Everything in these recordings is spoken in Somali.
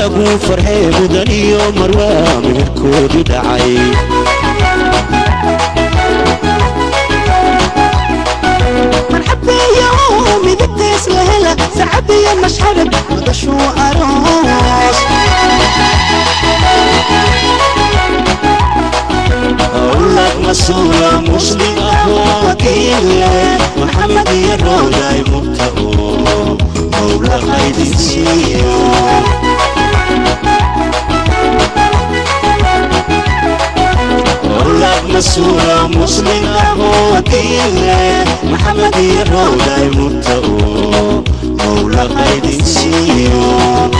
lagu farxee mudan iyo marwaa meherkoodii dhacay marxabeeyo midabtees la hela sacabiyo mashxarad madashuu aroos أولاد مسؤولة مسلم أخواتي محمد يروي مبتئو مولى خير سيو أولاد مسؤولة مسلم أخواتي محمد يروي مبتئو مولى خير سيو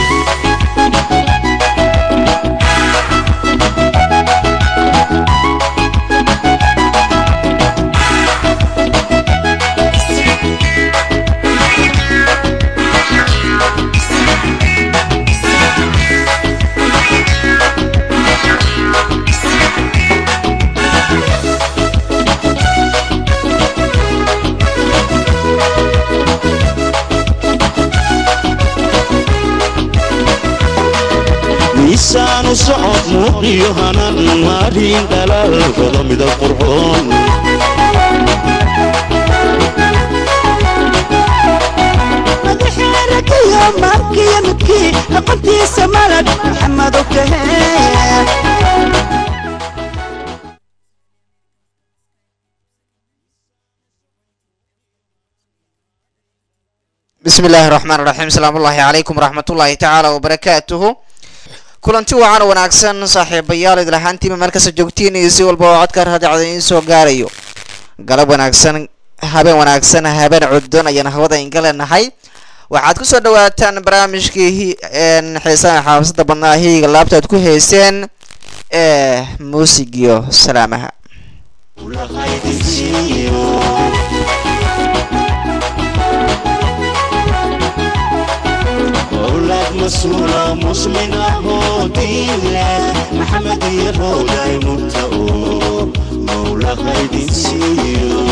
miisaanu socod muuqiyo hanan maarin dhalaalkooda midab qurxoon madaxeerakayo maabkiyo midkii aqoontiisa malad maxamedo kahee bismi illaahi raxmaan raxiim salaamu ullaahi calaykum waraxmatullaahi tacaala wabarakaatuhu kulanti wacan wanaagsan saaxiibayaal idil ahaantiiba meel kasta joogtiin iyo si walba oo codka raadicda iin soo gaarayo galab wanaagsan habeen wanaagsan habeen cudon ayaan hawada inga leenahay waxaad kusoo dhawaataan barnaamijkii hi- een xiisaha xaafisada badnaa hiyiga laabta aad ku heyseen ee muusigiyo salaamaha mawla khayr siiyo أولاد مسؤولة مسلم أخوتي محمد يروي مبتئو مولى خير سيو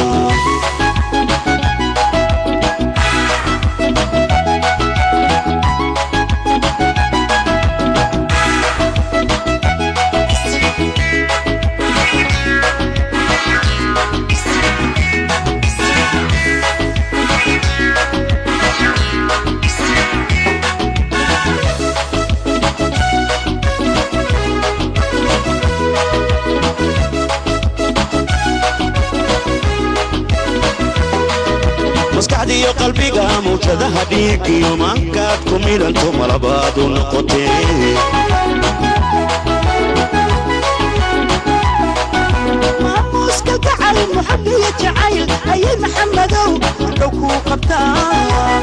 maskaxdiiyo qalbiga mawjadaha dhiig iyo maankaad ku midhanto malabaad u noqotee maamuuska gacal muxabiyo jacayl ayay maxamedow dhow kuu qabtaa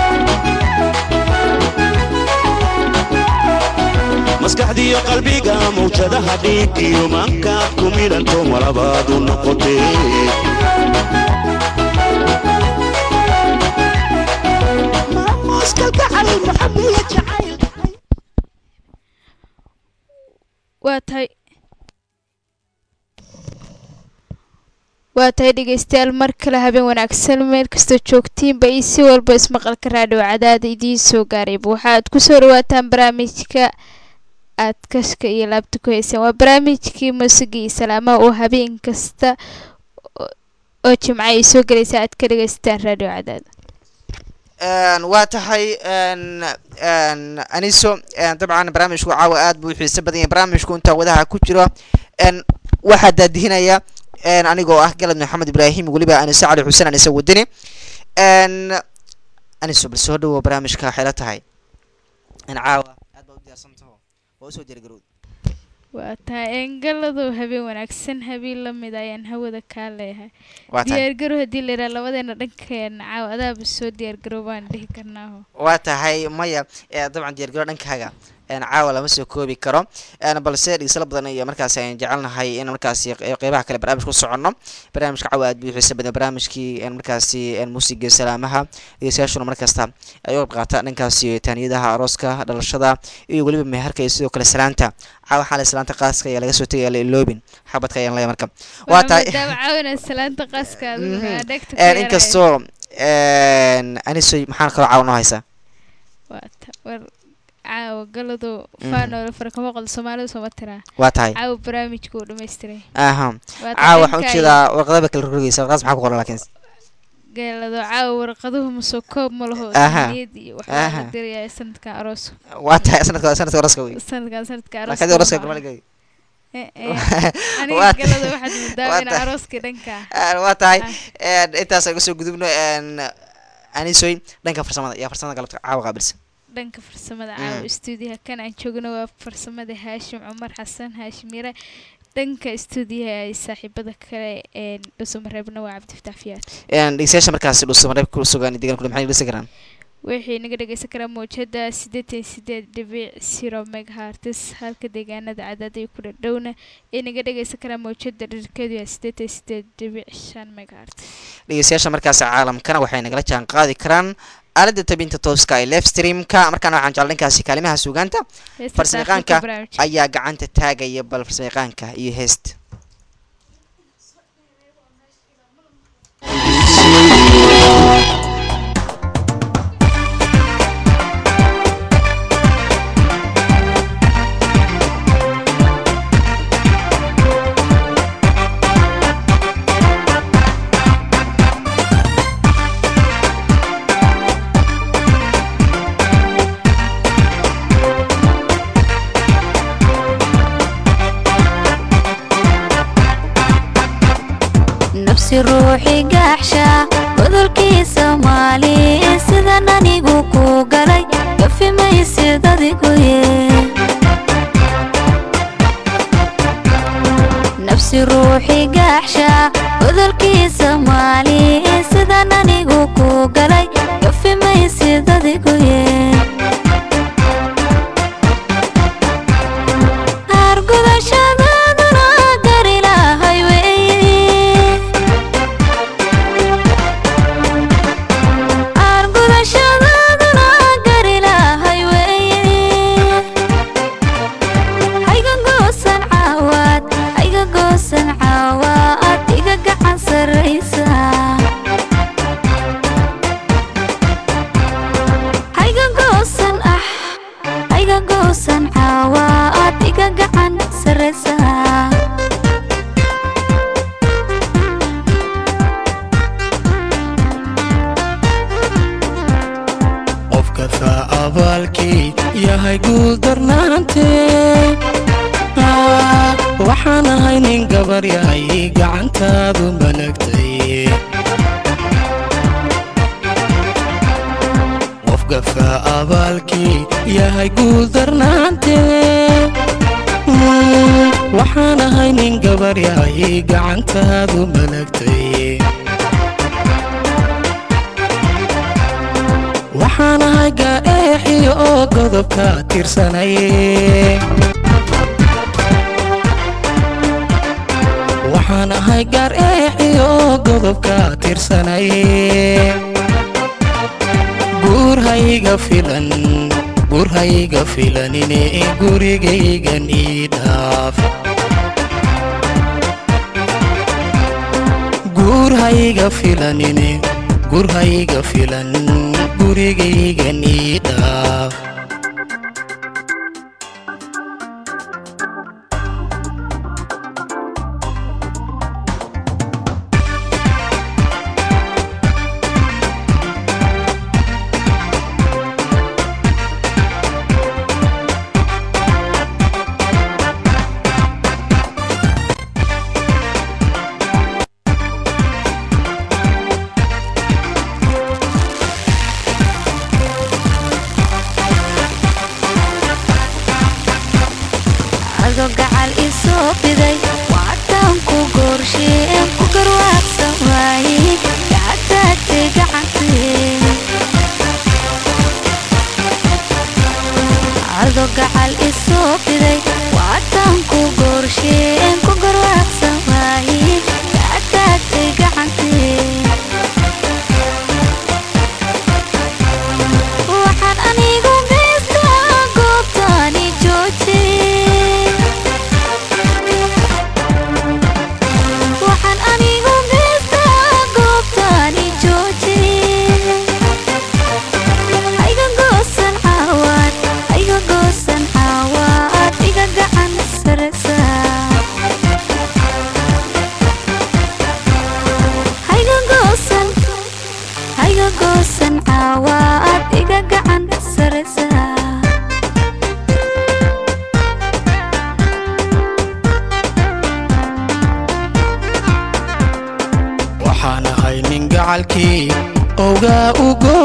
maskaxdiiyo qalbiga mawjadaha dhiig iyo maankaad ku midhanto malabaad u noqotee maamuuska gacal muxabiyo jacayl waa tahay waa tahay dhegeystayaal mar kale habeen wanaagsan meel kastoo joogtiinba iyo si walba ismaqalka raadhiyo cadaada idiin soo gaarayba waxaad kusoo dhawaataan barnaamijka aad kashka iyo laabta ku heyseen waa barnaamijkii muusiga iyo salaamaha oo habeen kasta oo- oo jimco ay soo gelaysa aad ka dhegeysataan raadhiyo cadaada Een, waa tahay een, een, aniso een, dabcan barnaamijku caawa aad buu u xiiso badan yahay barnaamijku intaa wadaha ku jiro een, waxaa daadihinaya een, anigoo ah galad maxamed ibraahim weliba aniso cali xuseen aniso wadani een, aniso bal soo dhawo barnaamijka waxay la tahay in caawa aad baa u diyaarsantaho waa usoo diyaargarowd waa tahay engaladu habeen wanaagsan habeen la mid ayaan hawada kaa leeyahay waa tahay diyaargarow haddii la yidhaha labadeena dhankeena caawa adaaba soo diyaargarow baan dhihi karnaaho waa tahay maya ee, dabcan diyaargaro dhankaaga een, caawa lama soo koobi karo een, balse dhigisala badan iyo markaasi ayaan jecelnahay in markaasi qe- qeybaha kale barnaamijka ku soconno barnaamijka caawa aad buu u xiisa badan barnaamijkii een, markaasi een, muusiga salaamaha dhegeystayaashuna markasta ay u qayb qaata dhankaasi taaniyadaha arooska dhalashada iyo weliba meherka iyo sidoo kale salaanta caawa xaale salaanta qaaska ayaa laga soo tegaya la iloobin xabadka ayaan leeyahay marka waa tahay maadaama caawina salaanta qaska adigu Mhm. aa dhegta een, inkastoo een, anisoy maxaan kaloo caawa noo haysaa waata war caawa galado faanoola farakama qolda soomaalida sooma tiraa waa tahay caawa barnaamijka uu dhammaystiray aha Waa caawa waxaan dhanka ujeedaa warqadaba kala rogrogeysa warqadaas maxaa ku qoran laakiin galado caawa warqaduhu masoo koob ma laho Aha. niyad iyo waxaa Aha. la dirayaa sanadkan arooska waa tahay sanadka sanadka oraska wey sanadkan sanadka markaad oraska arooska galmaliga Eh, eh. Waa aniga ta- galado waxaad moodaa waa in ta- arooskii dhanka waa tahay Ah. intaas aan kasoo gudubno anisoy dhanka farsamada yaa farsamada galabta caawa qaabilsan dhanka farsamada Mm. caawa stuudiyaha kan aan joogno waa farsamada haashim cumar xasan haashim yare dhanka stuudiyaha ay saaxiibada kale ee dhusumareebna waa cabdifataax fiyaad dhegeystayaasha markaasi dhuusamareeb ku sugan deegaan kule maxay dhegeysan karaan waxay naga dhegeysan karaa mawjada siddeetan sideed dhibic zero megahertz halka deegaanada cadaad ay ku dhadhowna ay naga dhegeysan karaa mawjada dherkeedu yahay siddeetan sideed dhibic shan megahertz dhegeystayaasha markaasi caalamkana waxay nagala jaan qaadi karaan aalada tabinta tooska ee live streamka markaana waxaan jecla dhankaasi kaalimaha suugaanta Heesta farsamayaqaanka daaqilka barnaamijka. ayaa gacanta taagaya bal farsamayaqaanka iyo heesta nafsi ruuxi gaaxsha godolkii soomaali sidan anigu ku galay gafi maysid adiguye nafsi ruuxi gaaxsha godolkii soomaali sidan anigu ku galay gafi maysid adiguye argudashadaduna gar ilaahay weeye argudashadaduna gar ilaahay weeye hayga goosan caawaad hayga goosan caawaad iga gacan sarraysa hayga goosan ah hayga goosan caawaad iga gacan sarraysa qofka faa abaalkii yahay guul darnaantee Ah, waxaan ahay nin gabar yahay gacantaadu malagtay qofka faa abaalkii yahay guul darnaantee Mm, waxaan ahay nin gabar yahay gacantaadu malagtay waxaan ahay gaeexiyo oo godobka tirsanaye waxaan ahay gaar eexiyo oo godobka tirsanaye guur hayga filan guur hayga filanine gurigaygan ii dhaaf guur hayga filanine guur hayga filan gurigaygan ii dhaaf adoo gacal isoo fiday waatan ku goorsheen ku garwaaqsan waaye gacataagtay gacantee adoo gacal isoo fiday waatan ku goorsheen ku garwaaqsan waaye gacataagtay gacantee waxaan anigu geystaa goobtaani joojiyey waxaan anigu geystaa goobtaani joojiyey hayga goosan caawaad hayga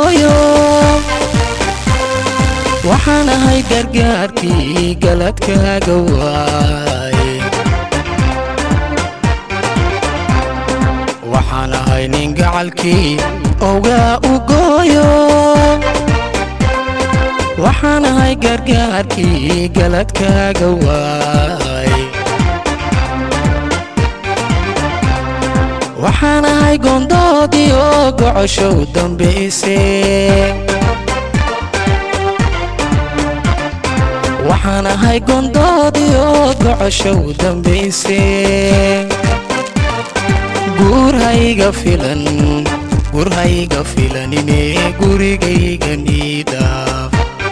gooyo waxaan ahay gargaarkii galadkaaga waay waxaan ahay nin gacalkii ogaa u gooyo waxaan ahay gargaarkii galadkaaga waay waxaan ahay gondoodii oo gocoshow dambayse waxaan ahay gondoodii oo gocoshow dambayse guurhayga filan gurhayga filanine gurigayga niidaaf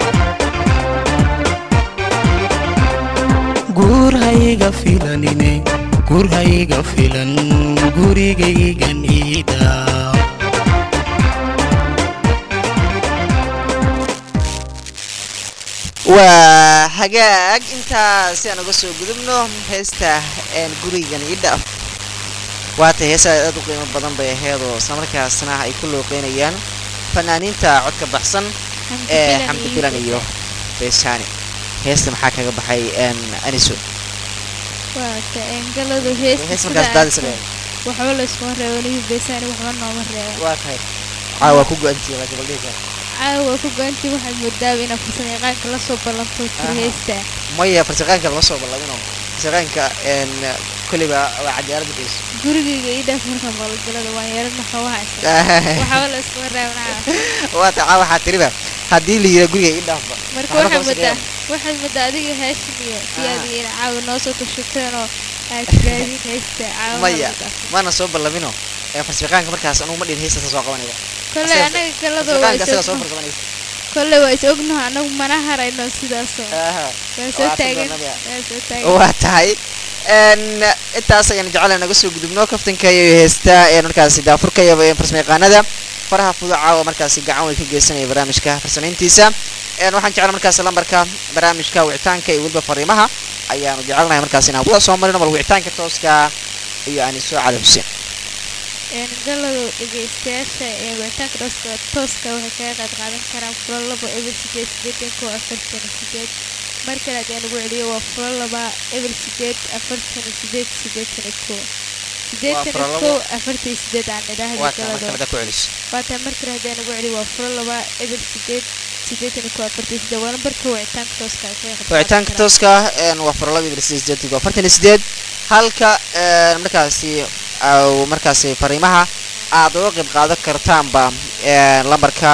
guurhayga filanine gurhayga filan gurigayga niidaaf waa hagaag intaa si aan uga soo gudubno heesta een gurigan ii dhaaf waatay heesaa aad u qiimo badan bay aheedoo islamarkaasna ay ku looqeynayaan fanaaniinta codka baxsan ee xamdi bilan iyo beeshaani heesta maxaa kaga baxay een aniso waata engaladu heesta hees sida markaas daadisa aad- waxba layskuma reebo nihi beesaani waxba nooma reebo waa tahay caawa ku go-antiya laakiin bal dhihi kara caawa ku goantii waxaad moodaaba inaad farsamo yaqaanka la soo ballanto jir Aha. heesta maya farsaqaanka lama soo balladino farsaqaanka een kolliba waa cadaalad dhayso gurigayga ii dhaaf marka maqalgalada waan yeelana xoogaha waxba layskuma reebnaa waa tahay caawa waxaa tiriba haddii la yira guriga ii dhaafba marka waxba waxaad kama moodaa shaqeeyaan. waxaad moodaa adiga heeshin iyo Ah. siyaadiina caawa noo soo tashateen oo aad tiraadiin heesta caawa maya maana soo ballamino ee farsaqaanka markaas anugu ma dhihin heestaasa soo qabanaya kolle Asaga- anaga galada waa farsaqaanka asaga is soo ognahay farsamanaysa kolle waa is ognaho anagu mana harayno sidaasoo Aha. waa soo Waa taagan afar doonada. waa soo taagan waa tahay n intaas ayaan jeclaan naga soo gudubno kaftanka iyo heesta ee markaasi daafurka iyo ee farsamayaqaanada faraha fuduca oo markaasi gacan way ka geysanaya barnaamijka farsamayntiisa n waxaan jeclaa markaasi lambarka barnaamijka wicitaanka iyo weliba fariimaha ayaanu jecelnahay markaasi inaan wada soo marino bal wicitaanka tooska iyo anisoo cali xuseen een galadu dhegeystayaasha ee wicitaanka tooska tooska waxay kaga qayb qaadan karaan furo labo eber sideed sideetan kow afartan iyo sideed mar kale haddii aan ugu celiyo waa furo laba eber sideed afartan iyo sideed sideetan iyo kow sideetan furo iyo labo. kow afartan iyo sideed aan idhaahda waa taa galadu markalada ku celiso waataa mar kale haddii aan ugu celiyo waa furo laba eber sideed sideetan iyo kow afartan iyo sideed waa lambarka wicitaanka tooska ay kaga qayb qaadan wicitaanka karaan. tooska n waa farlaba iyo sideed iyo afartan iyo sideed halka n markaasi au markaasi fariimaha aad uga qayb qaadan kartaanba n lambarka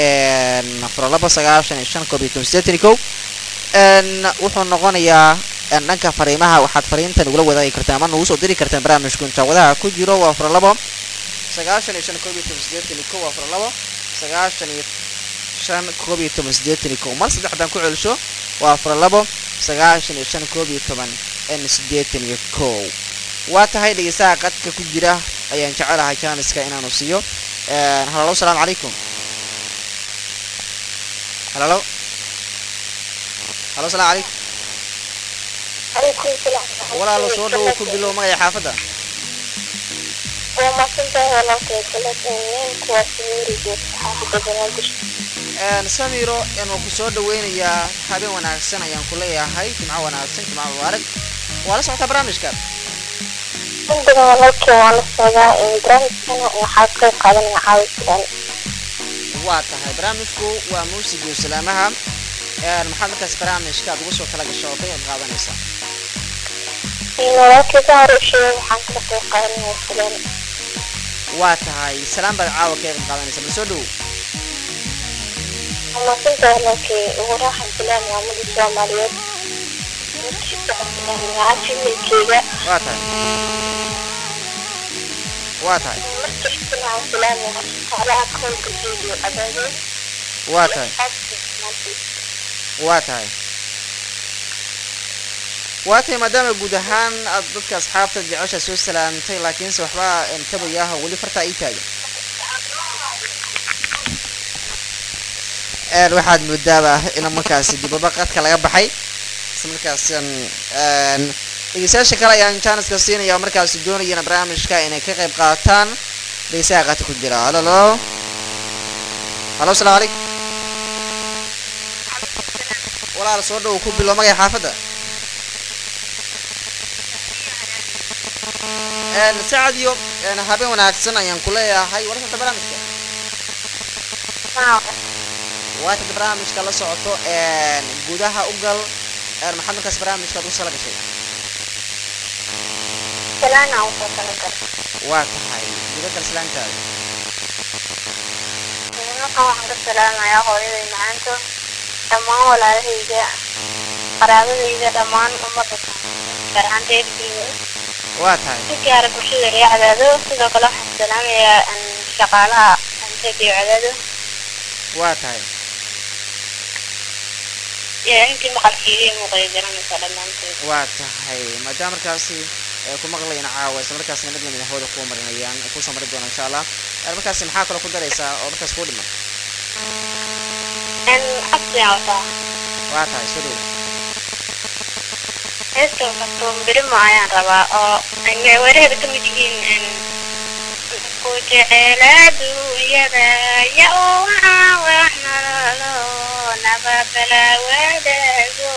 n farlaba sagaashan iyo shan koob iyo toban sideetan iyo kow n wuxuu noqonayaa n dhanka fariimaha waxaad fariintan ugula wadaagi kartaan ama nagu soo diri kartaan barnaamijku inta wadaha ku jiro waa farlabo sagaashan iyo shan koob iyo toban sideetan iyo kow waa farlabo sagaashan iyo shan koob iyo toban sideetan iyo kow mar saddex haddaan ku celiso waa afar labo sagaashan iyo shan koob iyo toban n sideetan iyo kow waa tahay dhegeystaha qadka ku jira ayaan jecelahay jaaniska inaanu siiyo halalo salaamu calaykum halalo halo salaamu calaykum عليكم السلام walaalo soo dhawow ku bilow magaya xaafadda وما كنت ولا كنت من كواسيري جت حافظة بنادش Een, samiro een waan ku soo dhaweynayaa habeen wanaagsan ayaan ku leeyahay jimco wanaagsan jimco mubaarak waa la socotaa barnaamijka عندنا ولكن وانا الصلاة إن درام سنة وحاكي قادم عاوز كان waa tahay barnaamijku waa muusiga iyo salaamaha Een, maxaad markaas barnaamijka aad ugu soo tala gasho oo ka qayb qaadanaysaa إن ولكن ظهر شيء وحاكي قادم وفلان waa tahay salaan baad caawa ka qayb qaadanaysaa bal soo dhowow وما كنت ولكن وراح الفلان وعمل الصوماليات عارفين من كذا waa tahay waa tahay مرتحت مع فلان وعلى كل فيديو أبدا waa tahay waa tahay waa tahay maadaama guud ahaan aad dadka asxaabta jecesha soo salaamtay laakiinse waxba een, tabayaha weli fartaa ii taagan Een, waxaad moodaaba in markaasi dibaba qadka laga baxay isla markaasan een, dhegeystayaasha kale ayaan jaaniska siinaya oo markaasi doonayana barnaamijka inay ka qayb qaataan dhegeystaha qadka ku jira halalo halo asalaamu calaykum walaal soo dhow ku bilo magay xaafadda een sacad iyo een habeen wanaagsan ayaan ku leeyahay wararka barnaamijka waa tad barnaamijka la socoto een gudaha u gal een maxaad markaas barnaamijka aad u sala gashay salaana usoo talagal waa tahay guda gal salaantaada nimankan waxaan ka salaamayaa hooyaday macaanto dhammaan walaalahayga qaraabadayda dhammaan ummadda gaar ahaan reerkeyga waa tahay si gaara bulshada reer cadaado sidoo kale waxaan salaamayaa an shaqaalaha anteediyo cadaado waa tahay iyo intii maqalkiiga iyo muuqaya garanaysa dhammaanteed waa tahay maadaama markaasi ay ku maqlayaan caawa isla markaasna mid lamid ah hawada kuu marinayaan kusoo mari doona insha allah Een markaasi maxaa kaloo ku daraysaa oo markaas kuu dhiman n xabsiyan wataa waa tahay soo dhow heesta kasto birimo ayaan rabaa oo ay weeraheeda ka mid yihiin ku jecel adduunyada ya waxaa wax nololo nabadala wadaago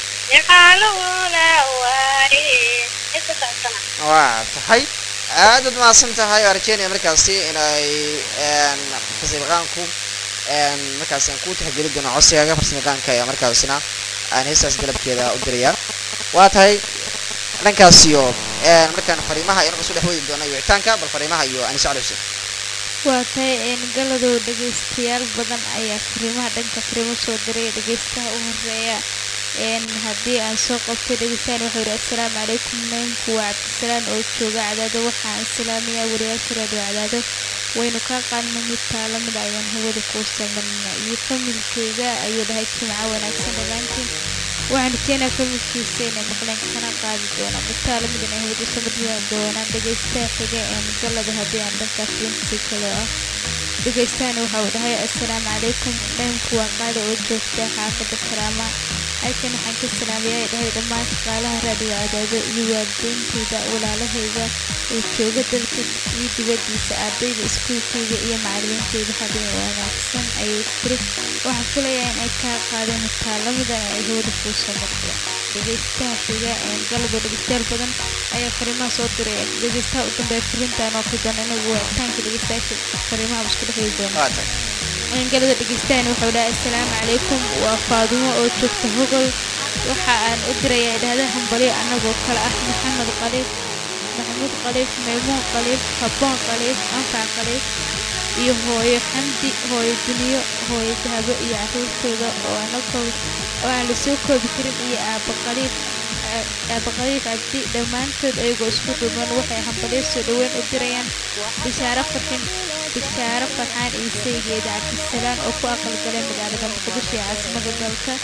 jacalula waari heesta socodsana waa tahay aad ud mahadsan tahay oo rajeynaya markaasi inay een farsamayaqaanku een markaasi aan ku tixgeli doono codsigaaga farsamayaqaanka ayaa markaasina aan heestaas dalabkeeda u diraya waa tahay dhankaas iyo een markaan fariimaha ayaan kasoo dhex wadi doona wicitaanka bal fariimaha iyo anis cali xuseen waa tahay een galadow dhegaystayaal badan ayaa fariimaha dhanka fariimo soo diray dhegaystaha u horeeya een haddii aan soo qabtay dhegeystaan wuxuu yidhi assalaamu calaykum neenku waa cabdisalaan oo jooga cadaado waxaan salaamayaa wariyaasha raadiyo cadaado waynu kaa qaadna mid taala mid ayaan hawada kuu samarna iyo familkeyga ayuu dhahay jimco wanaagsan dhammaantiin waxaan rajeynayaa familkiisa inay maqleen kana qaadi doonaan mid taala mid inay hawada samarna doonaan dhegeystaha xiga een galada haddii aan dhankaas linsi kale ah dhegeystahan waxa uu dhahay assalaamu calaykum dhanku waa qaada oo joogta xaafadda karaama halkan waxaan ka salaamayaa dhahay dhammaan shaqaalaha raadiyo cadaado iyo waalideenteyda walaalahayga ee jooga dalka iyo dibadiisa ardayda iskuulkeyga iyo macalimiinteyda habeen wanaagsan ayay tiri waxaan filayaa in ay kaa qaadeen taalamidan ay hawada kuu soo marto dhegeystaha xiga een galabo dhegeystayaal badan ayaa fariimaha soo diray dhegeystaha u dambeeya fariintaan oo fidan inagu wicitaanka dhegeystayaasha fariimaha isku dhexdi doona waa tahay galada dhegeystahan wuxuu dhahay assalaamu calaykum waa faadumo oo joogta hogol waxa aan u dirayaa idhahda hambalyo annagoo kale ah maxamed qaliif maxamuud qaliif maymuun qaliif habboon qaliif anfac qaliif iyo hooyo xamdi hooyo duniyo hooyo dahabo iyo caruurtooda oo anagoo oo aan la soo koobi karin iyo aabba qaliif aabba qaliif cabdi dhammaantood ayagoo isku duuban waxay hambalyo soo dhoweyn u dirayaan bishaaro farxin bishaaro farxaan iyo saygeeda cabdisalaan oo ku aqalgalay magaalada muqdisho ee caasimada dalka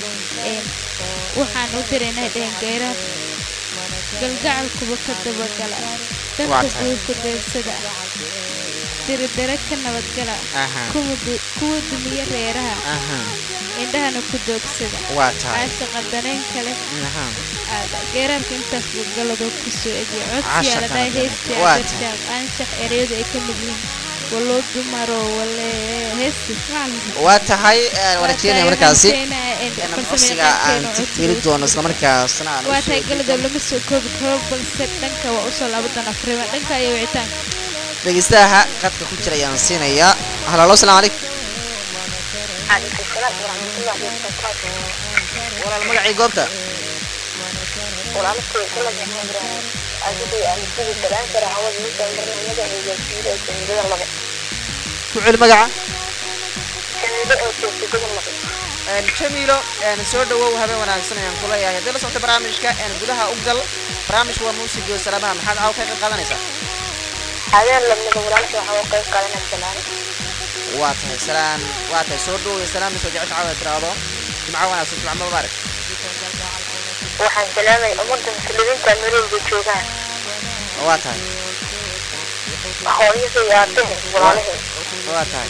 een waxaan u diraynaa dhehen geyraha galgacalkuba ka dabagala dadka Waa tahay. guurka deegsada diridare ka nabadgala aha kuwa du- kuwa dumiye reeraha aha indhahana ku doogsada waa tahay caashaqa dareen kale aha aada geeraarka intaas buu galadoo kusoo egiya codsiyaa la Caashaqa dhahay dareen. heestii Waa adeershaaq anshax ereyadu ay ka mid yihiin waloo dumaro wale heesti waa tahay een waan rajeynaya markaasi inaan codsiga aan tixgeli doono isla markaasna aan waa usoo tahay galadoo lama soo koobi karo balse dhanka waa usoo laaban doonaa fariima dhanka iyo wicitaanka dhegeystaha qadka ku jira ayaan siinayaa halo asalaamu calaykum calaykum salaam waraxmatullahi wabarakaatu walaal magacii goobta walaalkay galad maxamed ibraahim adigay aan sidii salaan kara hawada midaan barnaamijyada iyo gaarsiiyada ee sanidada laba ku celi magaca sanida oo joogta gobol laba een jamiilo een soo dhawow habeen wanaagsan ayaan ku leeyahay haddii la socota barnaamijka een gudaha u gal barnaamijka waa muusiga iyo salaamaha maxaad caawa ka qayb qaadanaysaa habeen lamida walaalkay waxaa u qayb qaadanaya salaan waa tahay salaan waa tahay soo dhawow iyo salaam soo jecesha caawa tiraahdo jimco wanaagsan jimco mubaarak waxaan salaamay ummadda muslimiinta meelowda joogaan waa tahay hooyada iyo aabahe walaalahe waa tahay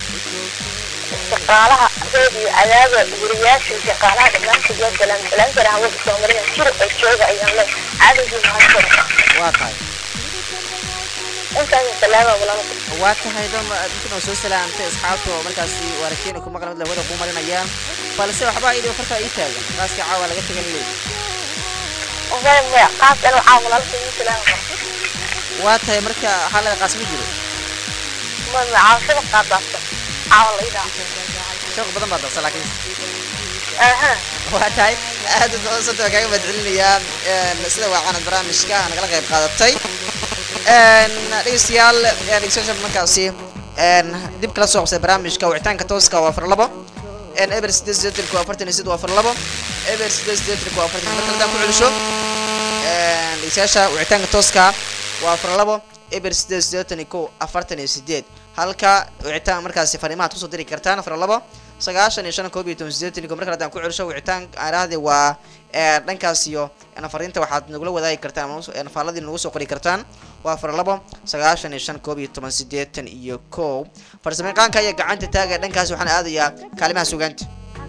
shaqaalaha reediyo cadaaba guriyaasha shaqaalaha dhammaantood waa salaam salaam kara hawada soomalida jir oo jooga ayaan le cadowgii mahadsan waa tahay intaas salaama walaalka waa tahay dama intan oo soo salaamtay asxaabta oo markaasi waarakeena ku maqlan mid lahwada kuu marinayaan balse waxbaa idhi farkaa ii taagan qaaska caawa laga tagan leey maya maya qaas anu caaw walaalka ii salaama karo waa tahay marka xaalada qaas ma jiro ma ma caawshada qaadaasta caawa la idhaa shaq badan baa darsa laakiin aha waa tahay aad u doonsanta waa kaaga mahadcelinayaa een, sida waacanad barnaamijka nagala qayb qaadatay een, dhegeystayaal een, dhegeystayaasha markaasi een, dib kala soo qabsay barnaamijka wicitaanka tooska waa afar labo een, eber sideed sideetanku afartan iyo sided waa afar labo eber sideed sideetanku afartan marka haddaan ku celisho een, dhegeystayaasha wicitaanka tooska waa afar labo eber sideed sideetan iyo kow afartan iyo sideed halka wicitaan markaasi fariimahaad kusoo diri kartaan afar labo sagaashan iyo shan koob iyo toban sideetan iyo kow marka haddaan ku celisho wicitaan aaraahde waa ee, dhankaas iyo een, fariinta waxaad nagula wadaagi kartaan ama nus- een, faaladii nagu soo qori kartaan waa afar labo sagaashan iyo shan koob iyo toban sideetan iyo kow farsamayaqaanka ayaa gacanta taagaya dhankaas waxaan aadayaa kaalimaha sugaanta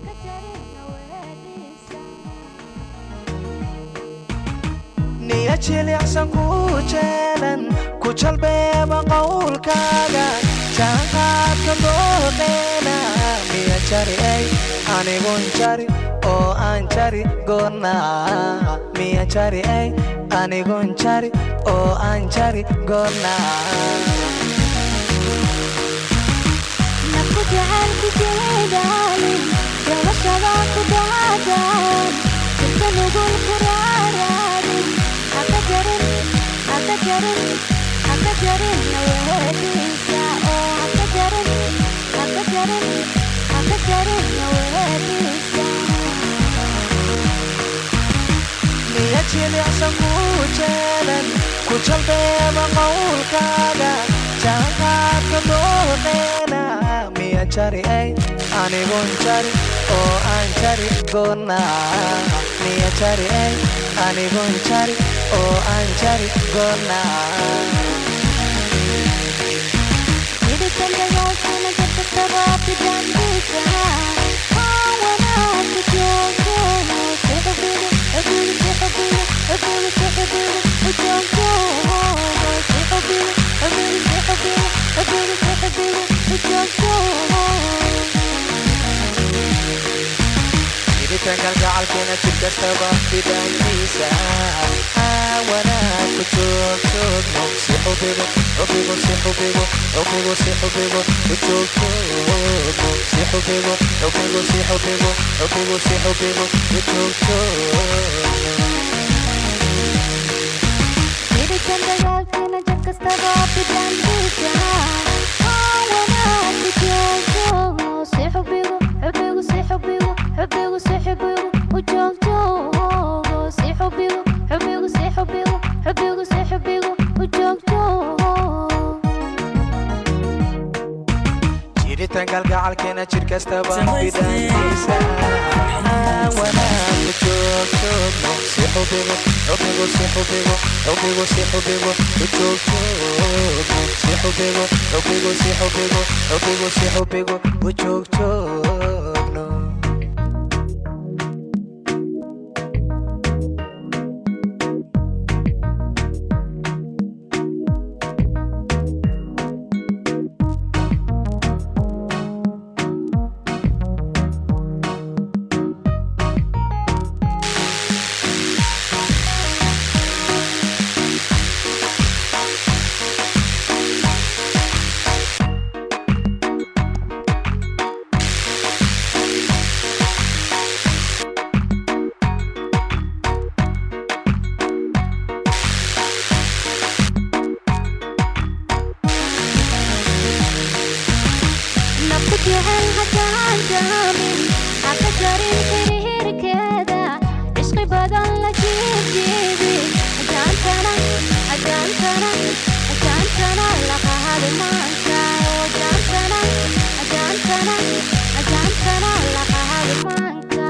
niya jilicsan ku jeelan ku jalbeeba qowlkaaga jaanqaadka dooqeena miya jari ay anigun jari oo aan jari goonna miya jari ay anigun jari oo aan jari goonna nafku jacaylku jeedaalin gabashada ku dhaadaan jirka nugul ku raaraadin haka jarin haka jarin haka jarin naweediisa oo haka jarin haka jarin haka jarin naweediisa niya jilicsan ku jeelan ku jalbeeba qowlkaaga jaanqaadka dooqeena miya jari ay anigun jari oo aan jari goonna miya jari ay anigun jari oo aan jari goonna Hidupkan dagaalkana jirka tabaabti dambiisa Aa wanaagka joogtoono si xubiga xubiga si xubiga xubiga si xubiga u joogtoono si xubiga xubiga si xubiga xubiga si xubiga u joogtoono hiritankan gacalkeena jir kastaba fidankiisa wanaag ku joog joogno si xubigo xubigo si xubigo xubigo si xubigo ku joog joogno si xubigo xubigo si xubigo xubigo si xubigo ku joog joogno Hidupkan dagaalkana jir kastaba fidankiisa Aa wanaagka joogtoono si xubiga xubiga si xubiga xubiga si xubiga u joogtoono si xubiga xubiga si xubiga xubiga si xubiga u joogtoono jiritankan gacalkeena jir kastaba fidankiisa wanaag ku joog joogno si xubigo xubigo si xubigo xubigo si xubigo ku joog joogno si xubigo xubigo si xubigo xubigo si xubigo ku joog joogno nafku jecel haddaan jaamin haka jarin xiriirkeeda cishqi badan la jiibjiibi ajaantana ajaantana ajaantana laqahadi maanka oo ajaantana ajaantana ajaantana laqahadi maanka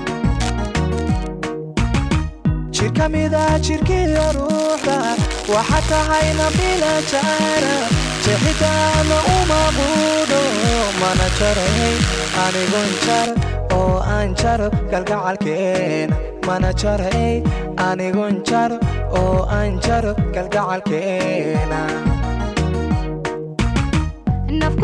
jir ka mida jirkiiyo ruuxda waxa tahayna bila jaara jeexitaana uma quudho mana jaray anigun jar oo aan jaro galgacalkeena mana jaray anigun jar oo aan jaro galgacalkeena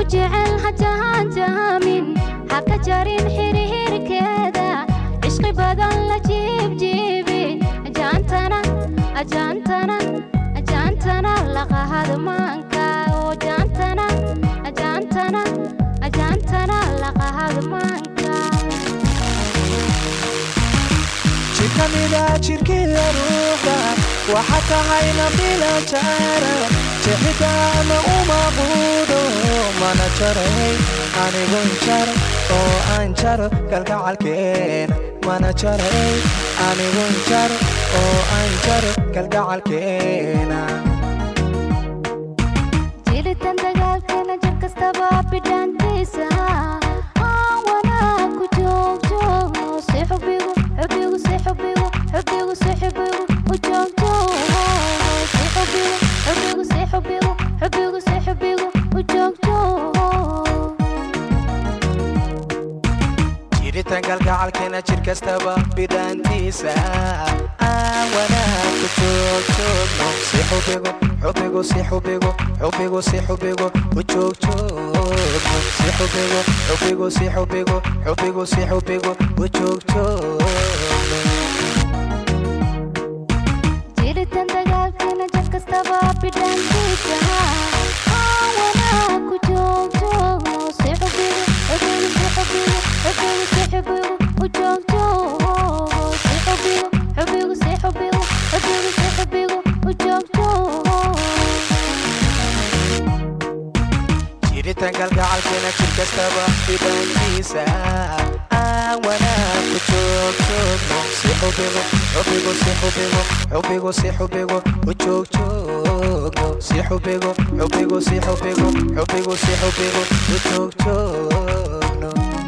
jecel hajahaan jahaamin ha ka jarin xirxirkeeda cishqi badan la jiibjiibi ajaantana ajaantana ajaantana laqahad maanka oo jaantana ajaantana ajaantana laqahad maanka jidkamida jidhkiya ruuxda waxa tahayna bila jaara jexitaama uma quudho mana jaray anigun jar oo aan jaro kalgacalkeena mana jaray anigun jar oo aan jaro kalgacalkeena jiritan dagaalkeena jir kastaba bidhaantiisa aan wanaag ku joogjoogno si xubigu xubigu si xubigu xubigu si xubigu u joogjoogo si xubigu xubigu si xubigu xubigu si xubigu u joogjoogo jiritan kalgacalkeena jir kastaba bidhaantiisa aan wanaag ku joogjoogno si xubigu xubigu si xubigu xubigu si xubigu u joogjoogno si xubigu xubigu si xubigu xubigu si xubigu u joogjoogno jiritan dagaalkeena jir kastaba bidhaantiisa aan wanaag ku joogjoogno si xubigu xubigu si xubigu xubigu si xubigu u joogjoogo si xubigu xubigu si xubigu xubigu si xubigu u joogjoogo jiritan kalgacalkeena jir kastaba bidhaantiisa aan wanaag ku joogjoogno si xubigu xubigu si xubigu xubigu si xubigu u joogjoogno si xubigu xubigu si xubigu xubigu si xubigu u joogjoogno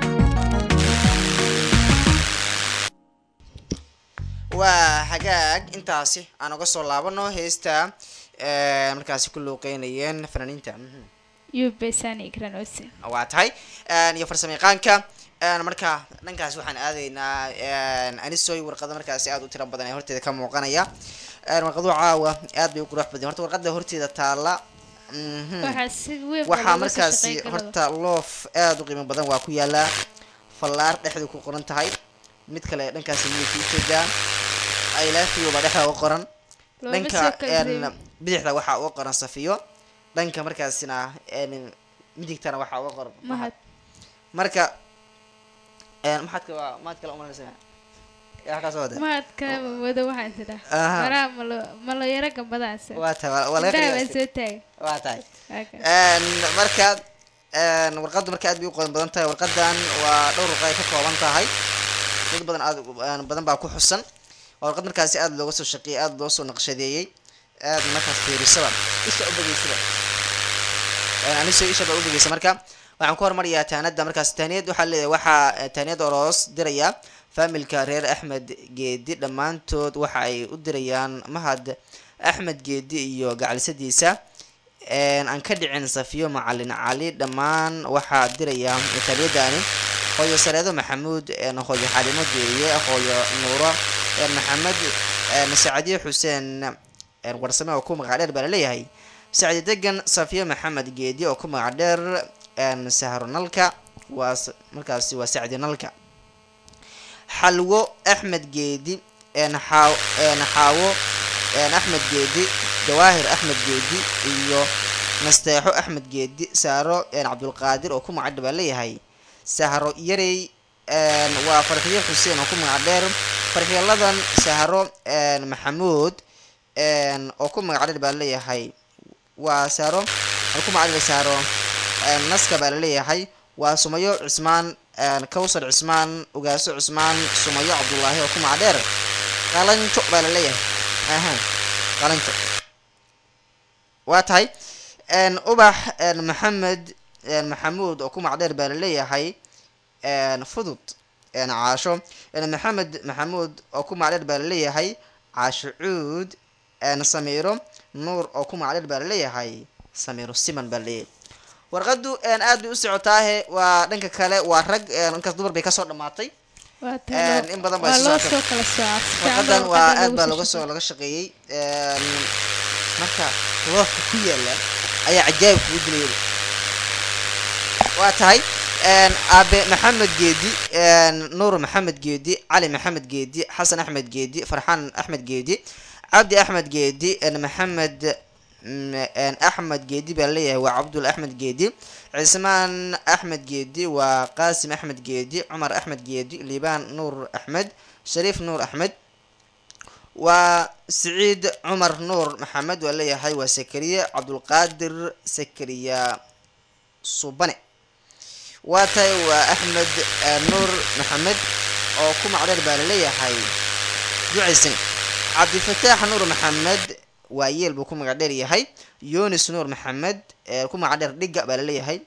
waa hagaag intaasi aan uga soo laabano heesta ee, markaasi ku luuqeynayeen fanaaniinta mhm. yubesani ikranose waa tahay een, iyo farsamo yaqaanka een, marka dhankaas waxaan aadaynaa een, anisoy warqado markaasi aad u tiro badan ee horteeda ka muuqanaya een, warqado caawa aad bay u qurux badan horta warqada horteeda taala mhm. waxaa si weyn baa waxaa looga soo markaasi shaqeyn karaa. horta loof aad u qiimo badan waa ku yaalaa fallaar dhexdu ku qoran tahay mid kale dhankaasi midabka ujeedaa i love you baa dhexda uga qoran Looma dhanka soo kala een, reebin. bidixda waxaa uga qoran safiyo dhanka markaasina een, midigtana waxaa uga qoran mahad marka een, maxaad ka maad kale umalanaysa yaa halkaas wada mahad kale wado waxaan tidhaa Aha. maraa malo malo yaro gambadaas waa tahay waa- waa laga indhaha baan qiyaastay soo taagay waa tahay Waaka. Een, marka een, warqaddu marka aad bay u qodan badan tahay warqadan waa dhowr warqa ay ka kooban tahay dad badan aad u- een, badan baa ku xusan waa warqad markaasi aad looga soo shaqeeyey aad loo soo naqshadeeyey aad markaas fiirisaba isha u begeysaba Een, aniso isha baa u begeysa marka waxaan ku hormariyaa taanada markaas taaniyad waxaa leeyahay waxaa eh, taaniyad oroos diraya faamilka reer axmed geedi dhammaantood waxa ay u dirayaan mahad axmed geedi iyo gacalisadiisa een, aan ka dhicin safiyo macalin cali dhammaan waxaa diraya taaniyadaani hooyo sareedo maxamuud een, hooyo xalimo geeriye hooyo nuuro een, maxamed een, sacadiye xuseen een, warsame oo ku magac dheer baa laleeyahay sacdi degan safiyo maxamed geedi oo ku magac dheer een, sahro nalka waa s- markaasi waa sacdi nalka xalwo axmed geedi een, xaaw- een, xaawo een, axmed geedi jawaahir axmed geedi iyo nasteexo axmed geedi saaro een, cabdulqaadir oo ku magac dheer baa leeyahay sahro yarey een, waa farxiyo xuseen oo ku magac dheer farxiyaladan sahro een, maxamuud een, oo ku magac dheer baa leeyahay waa saaro oo ku magac dheer saaro een, naska baa laleeyahay waa sumayo cismaan een, kawsar cismaan ugaaso cismaan sumayo cabdullaahi oo ku magac dheer qalanjo baa laleeyahay aha qalanjo waa tahay een, ubax een, maxamed een, maxamuud oo ku magac dheer baa laleeyahay een, fudud een, caasho een, maxamed maxamuud oo ku magac dheer baa laleeyahay caasho cuud een, samiiro nuur oo ku magac dheer baa laleeyahay samiiro siman baa laleeyahay warqadu een, aad bay u socotaahe waa dhanka kale waa rag een, dhankaas dumar bay kasoo dhamaatay waa een, taa in badan bay waa soo loo socotay. soo kala soocaa si fiican warqadan baa waa warqada aad baa loogu laga soo soo laga shaqeeyey een, marka loofka ku yaala ayaa cajaayib kugu dilaya waa tahay een, aabe maxamed geedi een, nuur maxamed geedi cali maxamed geedi xasan axmed geedi farxaan axmed geedi cabdi axmed geedi een, maxamed mm, een, axmed geedi baa leeyahay waa cabdul axmed geedi cismaan axmed geedi waa qaasim axmed geedi cumar axmed geedi liibaan nuur axmed shariif nuur axmed waa siciid cumar nuur maxamed waa leeyahay waa sakariye cabdulqaadir sakariya subane waa tahay waa axmed eh, nuur maxamed oo ku macdheer baa laleeyahay ducaysan cabdifataax nuur maxamed waa yeel buu ku magac dheer yahay yunis nuur maxamed ee ku magac dheer dhiga baa laleeyahay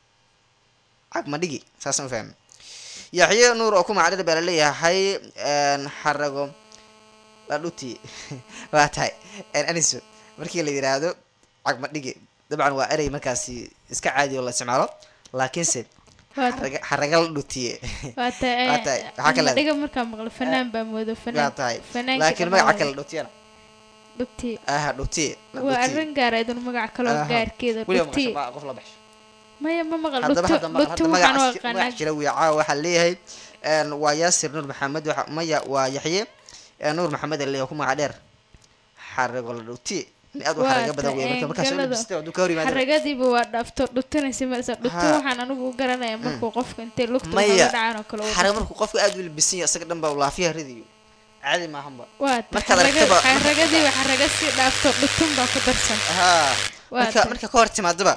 cagma dhigi saasaan u fahmi yaxye nuur oo ku magac dheer baa laleeyahay een, xarago ladhuti waa tahay een, aniso markii la yidhaahdo cagma dhigi dabcan waa erey markaasi iska caadi oo la isticmaalo laakiinse waa xaraga- xaraga la dhutiye waa tahay Waa tahay, waxaa ka leedahay. dhiga markaa maqlo fanaan baa moodo waa fanaan tahay fanaanka laakiin magaca dhammaan kale dhutiyana dhugti aha dhutiye la waa dhutiye. arrin gaara idun magac kaloo Aha. gaarkeeda weliba dhugti maqasho ma- qof la baxsho maya ma maqal haddaba dhugti hadda ma- dhugti hadda waxaan u magacaas aqaanaa magac jira wiya caawa waxaa leeyahay een, waa yaasir nuur maxamed waxa- maya waa yaxye ee, nuur maxamed a leeyahay ku magac dheer xarago la dhutiye in aad u Waa xaraga badan wey tahay, marka markaas galada. labista hadduu ka hor yimaado xaragadiiba waa dhaafto dhutinaysa marsa dhutin Ha. waxaan anigu u garanaya markuu qofka intay lugta Maya. uga dhacaan oo kale uu xaraga dhufto. markuu qofka aad u libisan yahay isaga dhan baa laafiya ridayo caadi maahanba waa tahay, markaad xaraga- aragtaba- xaragadiiba xaraga sii dhaafto dhutun baa ku darsan haa Waa marka tahay. marka ka hor timaadaba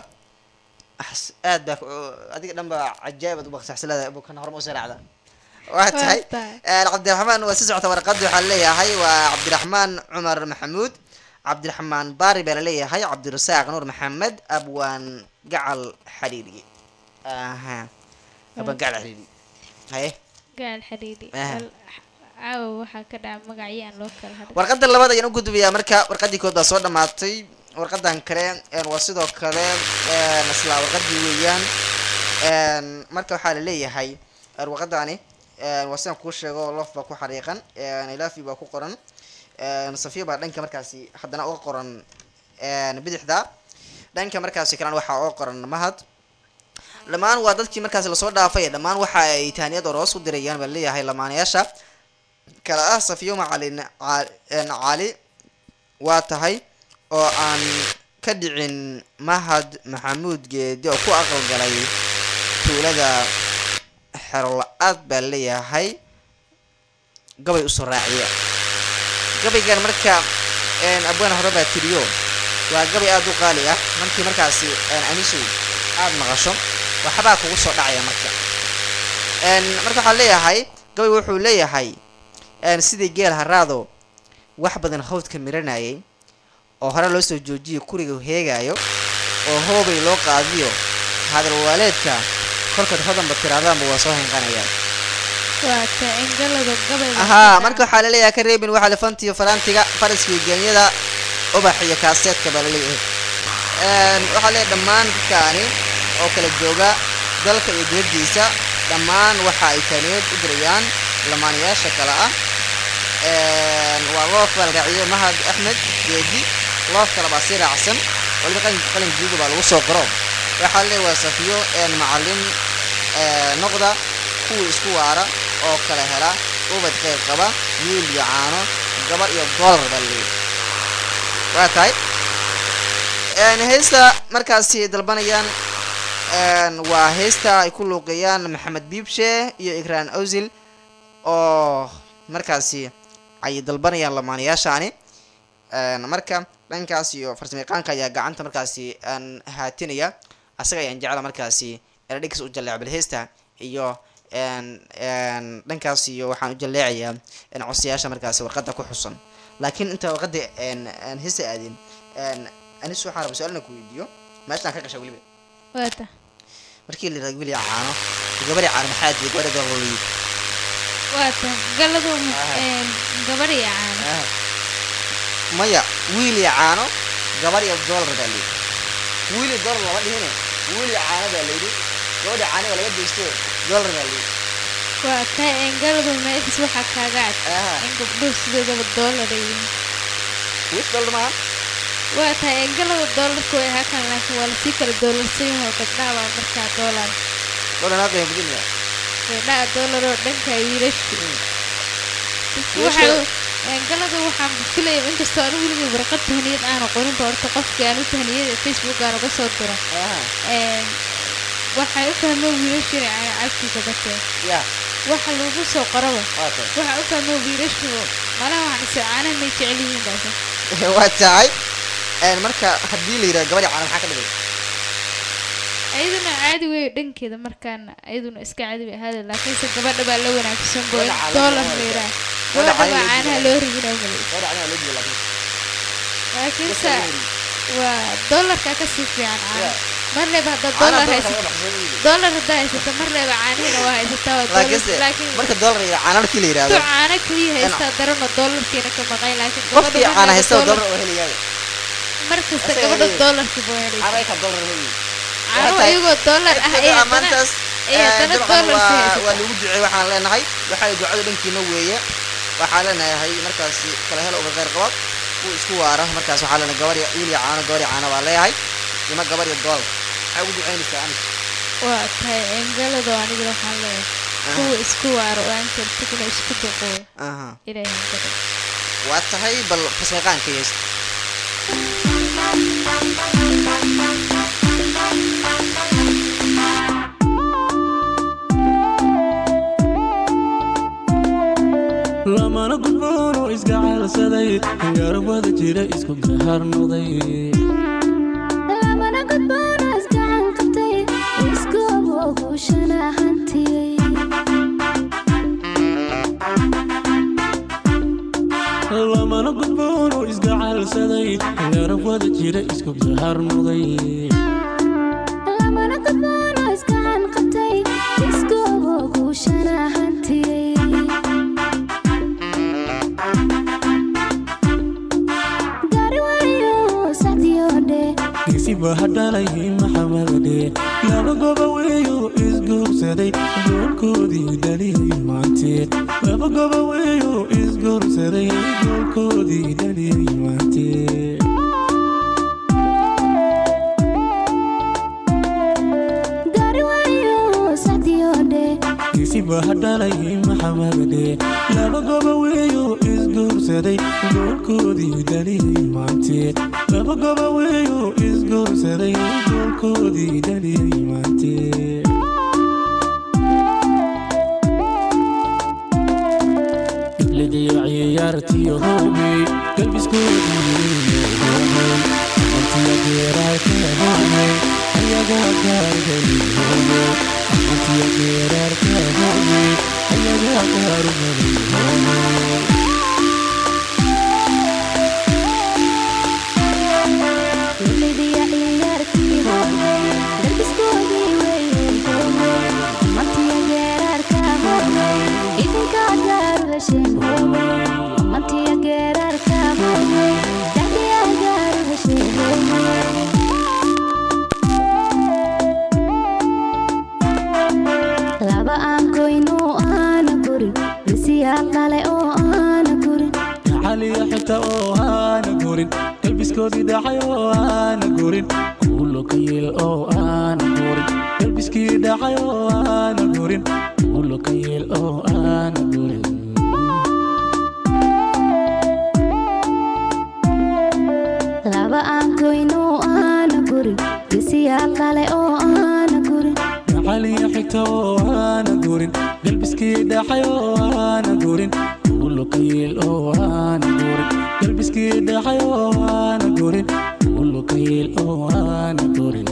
axs- aad baa ku- adiga dhan baa cajaa'ib aad u baqsaxsilada kan horma usoo raacda waa tahay tahay. een, cabdiraxmaan waa si socota warqadda waxaa leeyahay waa cabdiraxmaan cumar maxamuud cabdiraxmaan baari baa laleeyahay cabdirasaaq nuur maxamed abwaan gacal xariiri aha abwaan gacal xariiri haye gaal xariiri Aha. Al- caawa waxaa ka dhaca magacyo aan loo kala hadlin warqadda labaad ayaan u gudbayaa marka warqaddii kood baa soo dhammaatay warqadan kale een, waa sidoo kale een, isla warqadii weeyaan een, marka waxaa la leeyahay een, warqadani een, waa sidaan kuu sheego lof baa ku xariiqan een, ilaafi baa ku qoran een, safiya baa dhanka markaasi haddana uga qoran een, bidixda dhanka markaasi kalena waxaa uga qoran mahad dhammaan waa dadkii markaasi lasoo dhaafay dhammaan waxa ay tahaniyad oroos u dirayaan baa leeyahay lamaanayaasha kala ah safiyo macalin Ca- een, cali waa tahay oo aan ka dhicin mahad maxamuud geedi oo ku aqalgalay tuulada xerola-aad baa leeyahay gabay usoo raaciya gabaygan marka een, abwaan hore baa tiriyo waa gabay aada u qaali ah markii markaasi een, anisu aada maqasho waxbaa kugu soo dhacaya marka een, marka waxaa leeyahay gabay wuxuu leeyahay een, sidii geel haraado wax badan hawdka miranayay oo hore loo soo joojiyay kuriga heegaayo oo hoobay loo qaadiyo hadal waaleedka kolkaad hodanba tiraadaanba waa soo hinqanayaan waa tahay engalada gabay baa ahaa ka marka waxaa laleeyahay ka reebin waxaa lefantiyo faraantiga faraskiyo geenyada ubax iyo kaaseedka baa laleeyahay Een, waxaa leeyahay dhammaan dadkaani oo kala jooga dalka iyo dibaddiisa dhammaan waxa ay taaniyeed u dirayaan lamaanayaasha kale ah Een, waa loof baa la raaciyo mahad axmed geedi loof kale baa sii raacsan waliba qalin qalin guuga baa lagu soo qoro waxaa leeyahay waa safiyo een, macalin ee, noqda kuwii isku waara oo kala hela ubad qayb qaba wiil iyo caano gabar iyo doolar baa laleeyahay waa tahay Een, heesta markaasi dalbanayaan een, waa heesta ay ku luuqeeyaan maxamed biibshe iyo ikraan ozil oo markaasi ay dalbanayaan lamaanayaashaani Een, marka dhankaas iyo farsamayaqaanka ayaa gacanta markaasi aan haatinaya asaga ayaan jecla markaasi eladhigis u jaleeco balheesta iyo een, een, dhankaas iyo waxaan u jaleecayaa een, codsayaasha markaasi warqadda ku xusan laakiin inta warqadda een, aan heesta aadin een, anis waxaan raba su-aalna ku weydiiyo meeshaan ka gasha weliba waa tahay markii la yidhahdo wiil iyo caano gabadhi caano maxaa diiday gabadha gabadha waa tahay galadu gabar iyo caano maya wiil iyo caano gabar iyo doolar baa layidhi wiil iyo doolar lama dhihine wiil iyo caano baa layidhi gabadha caano waa laga deysto doolar baa layidhi waa tahay engaladu meeshas waxaa kaaga cad Aha. in gabdhuhu sideedaba doolar ay yihiin wiil doolar maaha waa tahay engalada doolarku way ahaa kan laakiin waa lasii kala doolarsan yahay gabdhaha baa markaa doolar gabadha naga qiimo badan yahay gabdhaha doolar oo dhanka wiilasha dadku Wiilasha- waxa galada waxaan filaya inkastoo anigu weligay warqad tahniyad aanu qorinba horta qofkii aan u tahniyada facebook aan uga soo diro Een, waxay u fahmeen wiilasha inay cagtiisa bateen ya waxa lagu soo qoraba waa tahay waxa u fahmeen wiilashu malaha waxaan is caanaha may jecel yihiin baase waa tahay Een, marka haddii la yidhaha gabadha caana maxaa ka dhigay ayaduna caadi wey dhankeeda markaana ayaduna iska caadi bay ahaada laakiinse gabadha baa la wanaagsan bo Gabadha caanaha doolar loo la yidhaha Gabadha gabadha baa caanaha caanaha loo rigina malay gabadha caanaha loo jeeda laakiin laakiinse waa doolarka ka sii fiican caana Yeah. marleyba haddaad caanaha doolar doolarka haysato laga baxsado weeye. doolar haddaa haysato marleyba caanihina waa haysataa waa doolar laakiinse laakiin marka doolar iyo caana markii la tu yidhaahdo caana kaliya haystaa darana doolarkiina ka maqay laakiin qofkii gabadha caana marleyba haysta doolar doolar oo helayaa mar kasta Asaga gabadha helaya. doolarkii buu helaysa caana ka doolar weeye caano tahay- iyagoo doolar ah ee haddana maantaas ee haddana dabcan doolar sii waa haysata waa lagu duceey waxaan leenahay waxay ducada dhankiina weeye waxaan leenahay markaasi kala hel uga qeyr qabad kuwa isku waara markaas waxaa leenahay gabar iyo wiil iyo caano gabar iyo caano baa leeyahay ima gabar iyo doolar maxay ugu duceynaysaa aniga waa tahay engalado aniga waxaan leeyahay kuwa isku waaro oo aan kartigna isku duqoo aha ilaahay hankada waa tahay bal fasmeeqaanka yees lamana gudboono iska caalsaday garbada jira isku gaharnoday lamana gudboono isgacan qabtay iskoobo guushana hantiyey lamana gudboono iska caalsaday garbada jira isku gaharnoday lamana gudboono isgacan qabtay iskoobo guushana hantiyey gaari wariyo sacdiyodhe isiba hadhalay maxamadadhe laba goba weeyo isguursaday goolkoodii dhaliyay maanteed laba goba weeyo isguursaday goolkoodii dhaliyay maanteed gaari wariyo sacdiyodhe isiba hadhalay maxamadadhe laba goba weeyo isguursaday goolkoodii dhaliyay maanteed laba goba weeyo isguursaday goolkoodii dhaliyay maanteed iblidiyo ciyaartiyo howgay galbiskoodii antiya geeraarka howgay ayagaa gaargeli howgay antiya geeraarka howgay ayagaa gaargeli howgay Lidiya ciyaartii howgay dalbiskoodii weeye howgay mantiya geeraarka howgay idinka gaaru hesheen howgay mantiya geeraarka howgay dacdiya gaaru hesheen howgay laba aan goyno aana gurin bisiyaa qale oo aana gurin xaliya xigta oo aana gurin galbiskoodii dhacay oo aana gurin kuulo ka yeel oo aana gurin galbiskii dhacay oo aana gurin kuulo ka yeel oo aana gurin laba aan goyno aana gurin bisiyaa qale oo aana gurin xaliya xigta oo aana gurin galbiskii dhacay oo aana gurin kuulo ka yeel oo aana gurin galbiskii dhacay oo aana gurin kuulo ka yeel oo aana gurin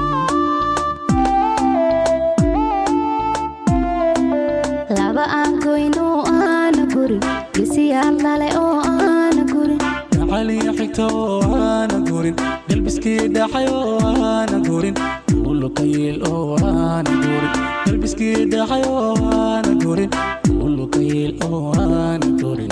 laba aan goyno aana gurin bisiyaa qale oo aana gurin xaliya xigta oo aana gurin galbiskii dhacay oo aana gurin kuulo ka yeel oo aana gurin galbiskii dhacay oo aana gurin kuulo ka yeel oo aana gurin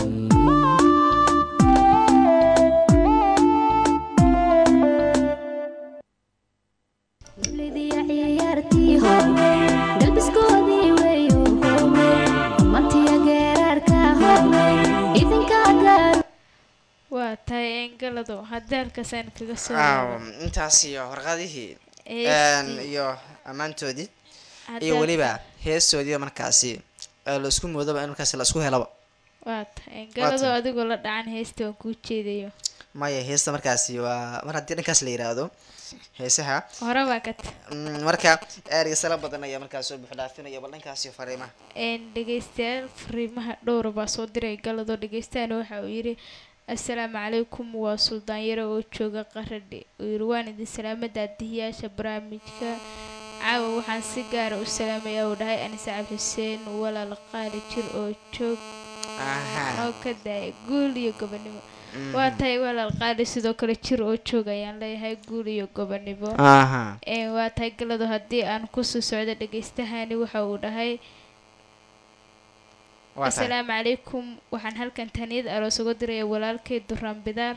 lidiya ciyaartii howgay dalbiskoodii weeyo howgay mantiya geeraarka howgay idinka gaaru waa tahay engalado haddii halkaasaan kaga soo Waaw, intaas iyo warqadihii Heestii. iyo ammaantoodii iyo Haddaad- weliba heestoodii markaasi ee la isku moodaba in markaasi la isku helaba waa tahay galado tahay. adigoo la dhacan heesta waan kuu jeedayo maya heesta markaasi waa mar haddii dhankaas la yiraahdo heesaha hore baa ka ta mm, marka ergeysala badan ayaa markaas soo buuxdhaafinaya bal dhankaasi fariimaha een dhegeystayaal fariimaha dhowra baa soo diray galado dhegeystayaana waxa uu yidhi assalaamu calaykum waa suldaan yare oo jooga qaradhi uu yidhi waan idin salaama daadihiyaasha barnaamijka caawa waxaan si gaara u salaamayaa uu dhahay anise cabdi xuseen walaal qaali jir oo joog aha oo ka daaya guul iyo gobonimo waa tahay walaal qaali sidoo kale jir oo joog ayaan leeyahay guul iyo gobonimo aha Een, waa tahay galado haddii aan kusoo socdo dhegeystahani waxa uu dhahay waa tahay asalaamu calaykum waxaan halkan taniyad aroos uga diraya walaalkay duraan bidaar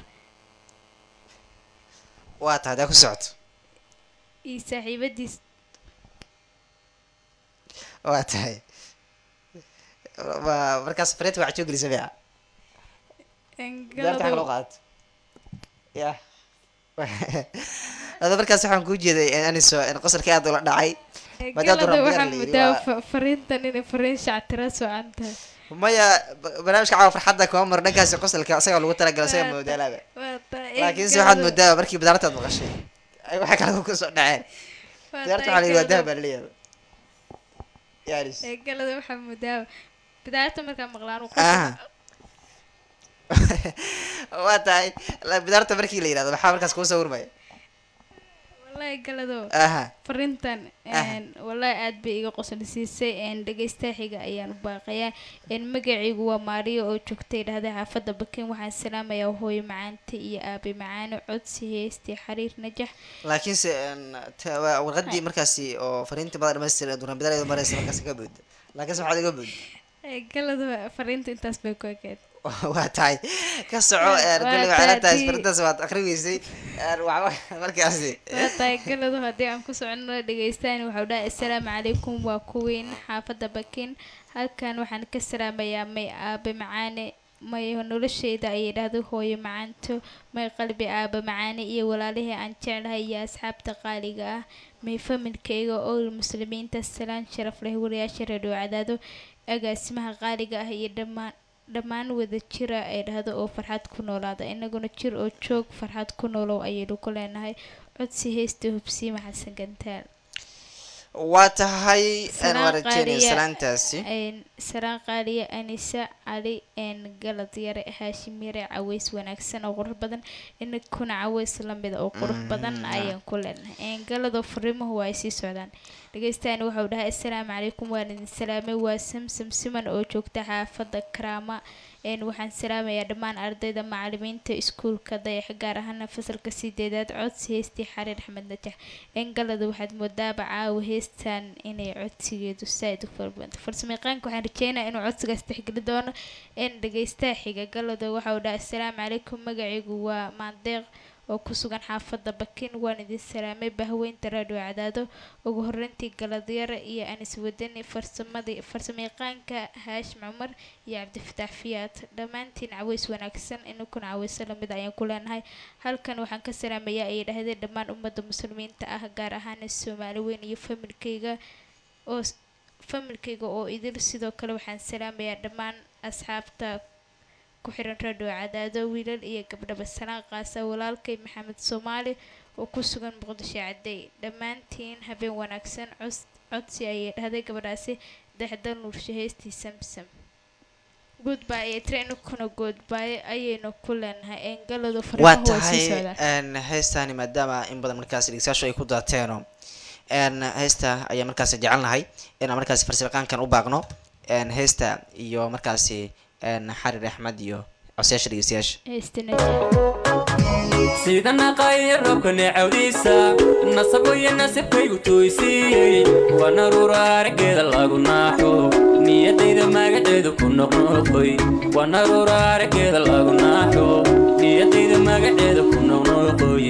waa tahay hadaa ku socoto iyo saaxiibadiis waa tahay waa markaas fariinta waxaa joogelisa beeca daarta xag loo qaadato ya hada markaas waxaan kuu jeeday aniso in qosolka aad ula dhacay maadaama galada duraan bidaar waxaa la yidhi, mudaa waa- fa- fariintan inay fariin shactira socan tahay maya ba- barnaamijka caawa farxadda kuma maro dhankaasi qosolka isagaa lagu talagala isaga Waa moodaalaaba waa tahay laakiinse waxaad galado- moodaa markii bidaartaad maqashay ay waxay kale ku soo dhaceen waa bidaarta tahay waxaa la yidhi waa galado- dahab baa laleeyahay yaaris ee, galada waxaa mudaa bidaarta markaa maqlaan uu aha qosol- waa tahay la- bidaarta markii la yidhahdo maxaa markaas kuu sawirmaya wallaahi galado aha fariintan Ah. een, wallaahi aad bay iga qosol siisay een, dhegeystaha xiga ayaan u baaqayaa een, magacaygu waa maariyo oo joogtay dhahday xaafadda bakin waxaan salaamayaa hooyo macaante iyo aabe macaane codsi heestii xariir najax laakiinse een, ta- waa warqadii markaasi oo fariintii mada dhamaystiran duran bidaar maraysa markaasi ka booda laakiinse maxaad iga booda Ee, galada fariinta intaas bay ku ekeed waa tahay ka soco Waa- een, waa kulli waxay la tahay taadi- fariintaas waad akhri weysay een, waxba markaasi waa tahay galadu haddii aan ku socono dhegeystaan waxau dhahay assalaamu calaykum waa kuweyn xaafadda bakin halkan waxaan ka salaamayaa may aabe macaane may nolosheyda ayay dhahday hooyo macaanto may qalbi aabe macaane iyo walaalihii aan jeclahay iyo asxaabta qaaliga ah may familkayga oo muslimiinta salaan sharaf leh wariyaasha reedhoo cadaado agaasimaha qaaliga ah iyo dhammaan dhammaan wada jira ay dhahdo oo farxad ku noolaada inaguna jir oo joog farxad ku noolow ayaynu ku leenahay codsi heesta hubsiima xasan gantaal waa tahay een, Salaan waa rajeynaya qaaliya. salaantaasi Een, saraan qaaliya anisa cali een galad yare haashim yare caweys wanaagsan oo qurux badan inakuna caweys lamida oo qurux badan ayaan ku leenahay een galadoo fariimuhu waa ay sii socdaan dhegeystaani waxau dhahay assalaamu calaykum waan idin salaamay waa samsam siman oo joogta xaafadda karaama een waxaan salaamayaa dhammaan ardayda macalimiinta iskuulka dayax gaar ahaana fasalka sideedaad codsi heestii xariir axmed najax een galada waxaad moodaaba caawa heestan inay codsigeedu saaid u farbanta farsamayaqaanka waxaan rajeynaya inuu codsigaas tixgeli doono een dhegeystaha xiga galada waxa uu dhahay assalaamu calaykum magacaygu waa maandeeq oo ku sugan xaafadda bakin waan idin salaamay bahweynta raadhiyo cadaado ugu horreyntii galadyara iyo anis wadani farsamadii farsamayaqaanka haashim cumar iyo cabdifataax fiyaad dhammaantiin caweys wanaagsan inakuna caweyso lamid ayaan ku leenahay halkan waxaan ka salaamayaa ayay dhahdeen dhammaan ummadda muslimiinta ah gaar ahaan soomaali weyn iyo familkayga oo familkayga oo idil sidoo kale waxaan salaamayaa dhammaan asxaabta ku xiran radio cadaado wiilal iyo gabdhaba salaan qaasa walaalkay maxamed soomaali oo ku sugan muqdisho cadey dhammaantiin habeen wanaagsan cos codsi ayay dhahday gabadhaasi dexda nuursho heestii samsam goodbye iyo trenukuna goodbye ayaynu ku leenahay engaladu waa fariimahu waa sii tahay socdaan een, heestaani maadaama in badan markaasi dhegeystayaashu ay ku daateeno een, heesta ayaan markaasi jecelnahay inaan markaasi farsamayaqaankan u baaqno een, heesta iyo markaasi een, xarir axmed iyo codsayaasha dhegeystayaasha heestina jecel sida naqaaya roobka neecawdiisa nasaboyo nasibkaygu tooysiiyey waa naruura araggeeda lagu naaxo niyadayda magaceedu ku noqnoqoy waa naruura araggeeda lagu naaxo niyadayda magaceeda ku noqnoqoy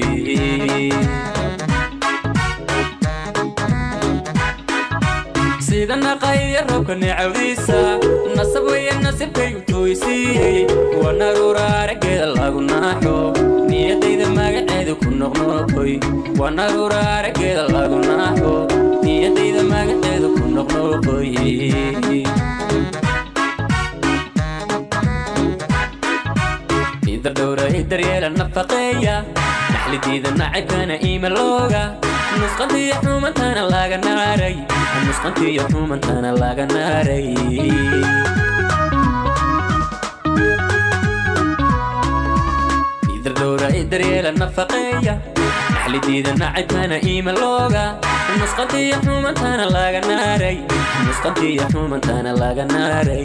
sida naqaaya roobka neecawdiisa nasab weeye nasibkaygu tooysiiyey waa naruura araggeeda lagu naaxo niyadayda magaceedu ku noqnoqoy waa naruura araggeeda lagu naaxo niyadayda magaceeda ku noqnoqoy idar dhowra idaryeela nafaqeeya dhaxlidiida nacibkana iimalooga nusqantiyo xumantana laga naaray nusqantiyo xumantana laga naaray idar dhowra idaryeela nafaqeeya dhaxlidiida nacibkana iimalooga nusqantiyo xumantana laga naaray nusqantiyo xumantana laga naaray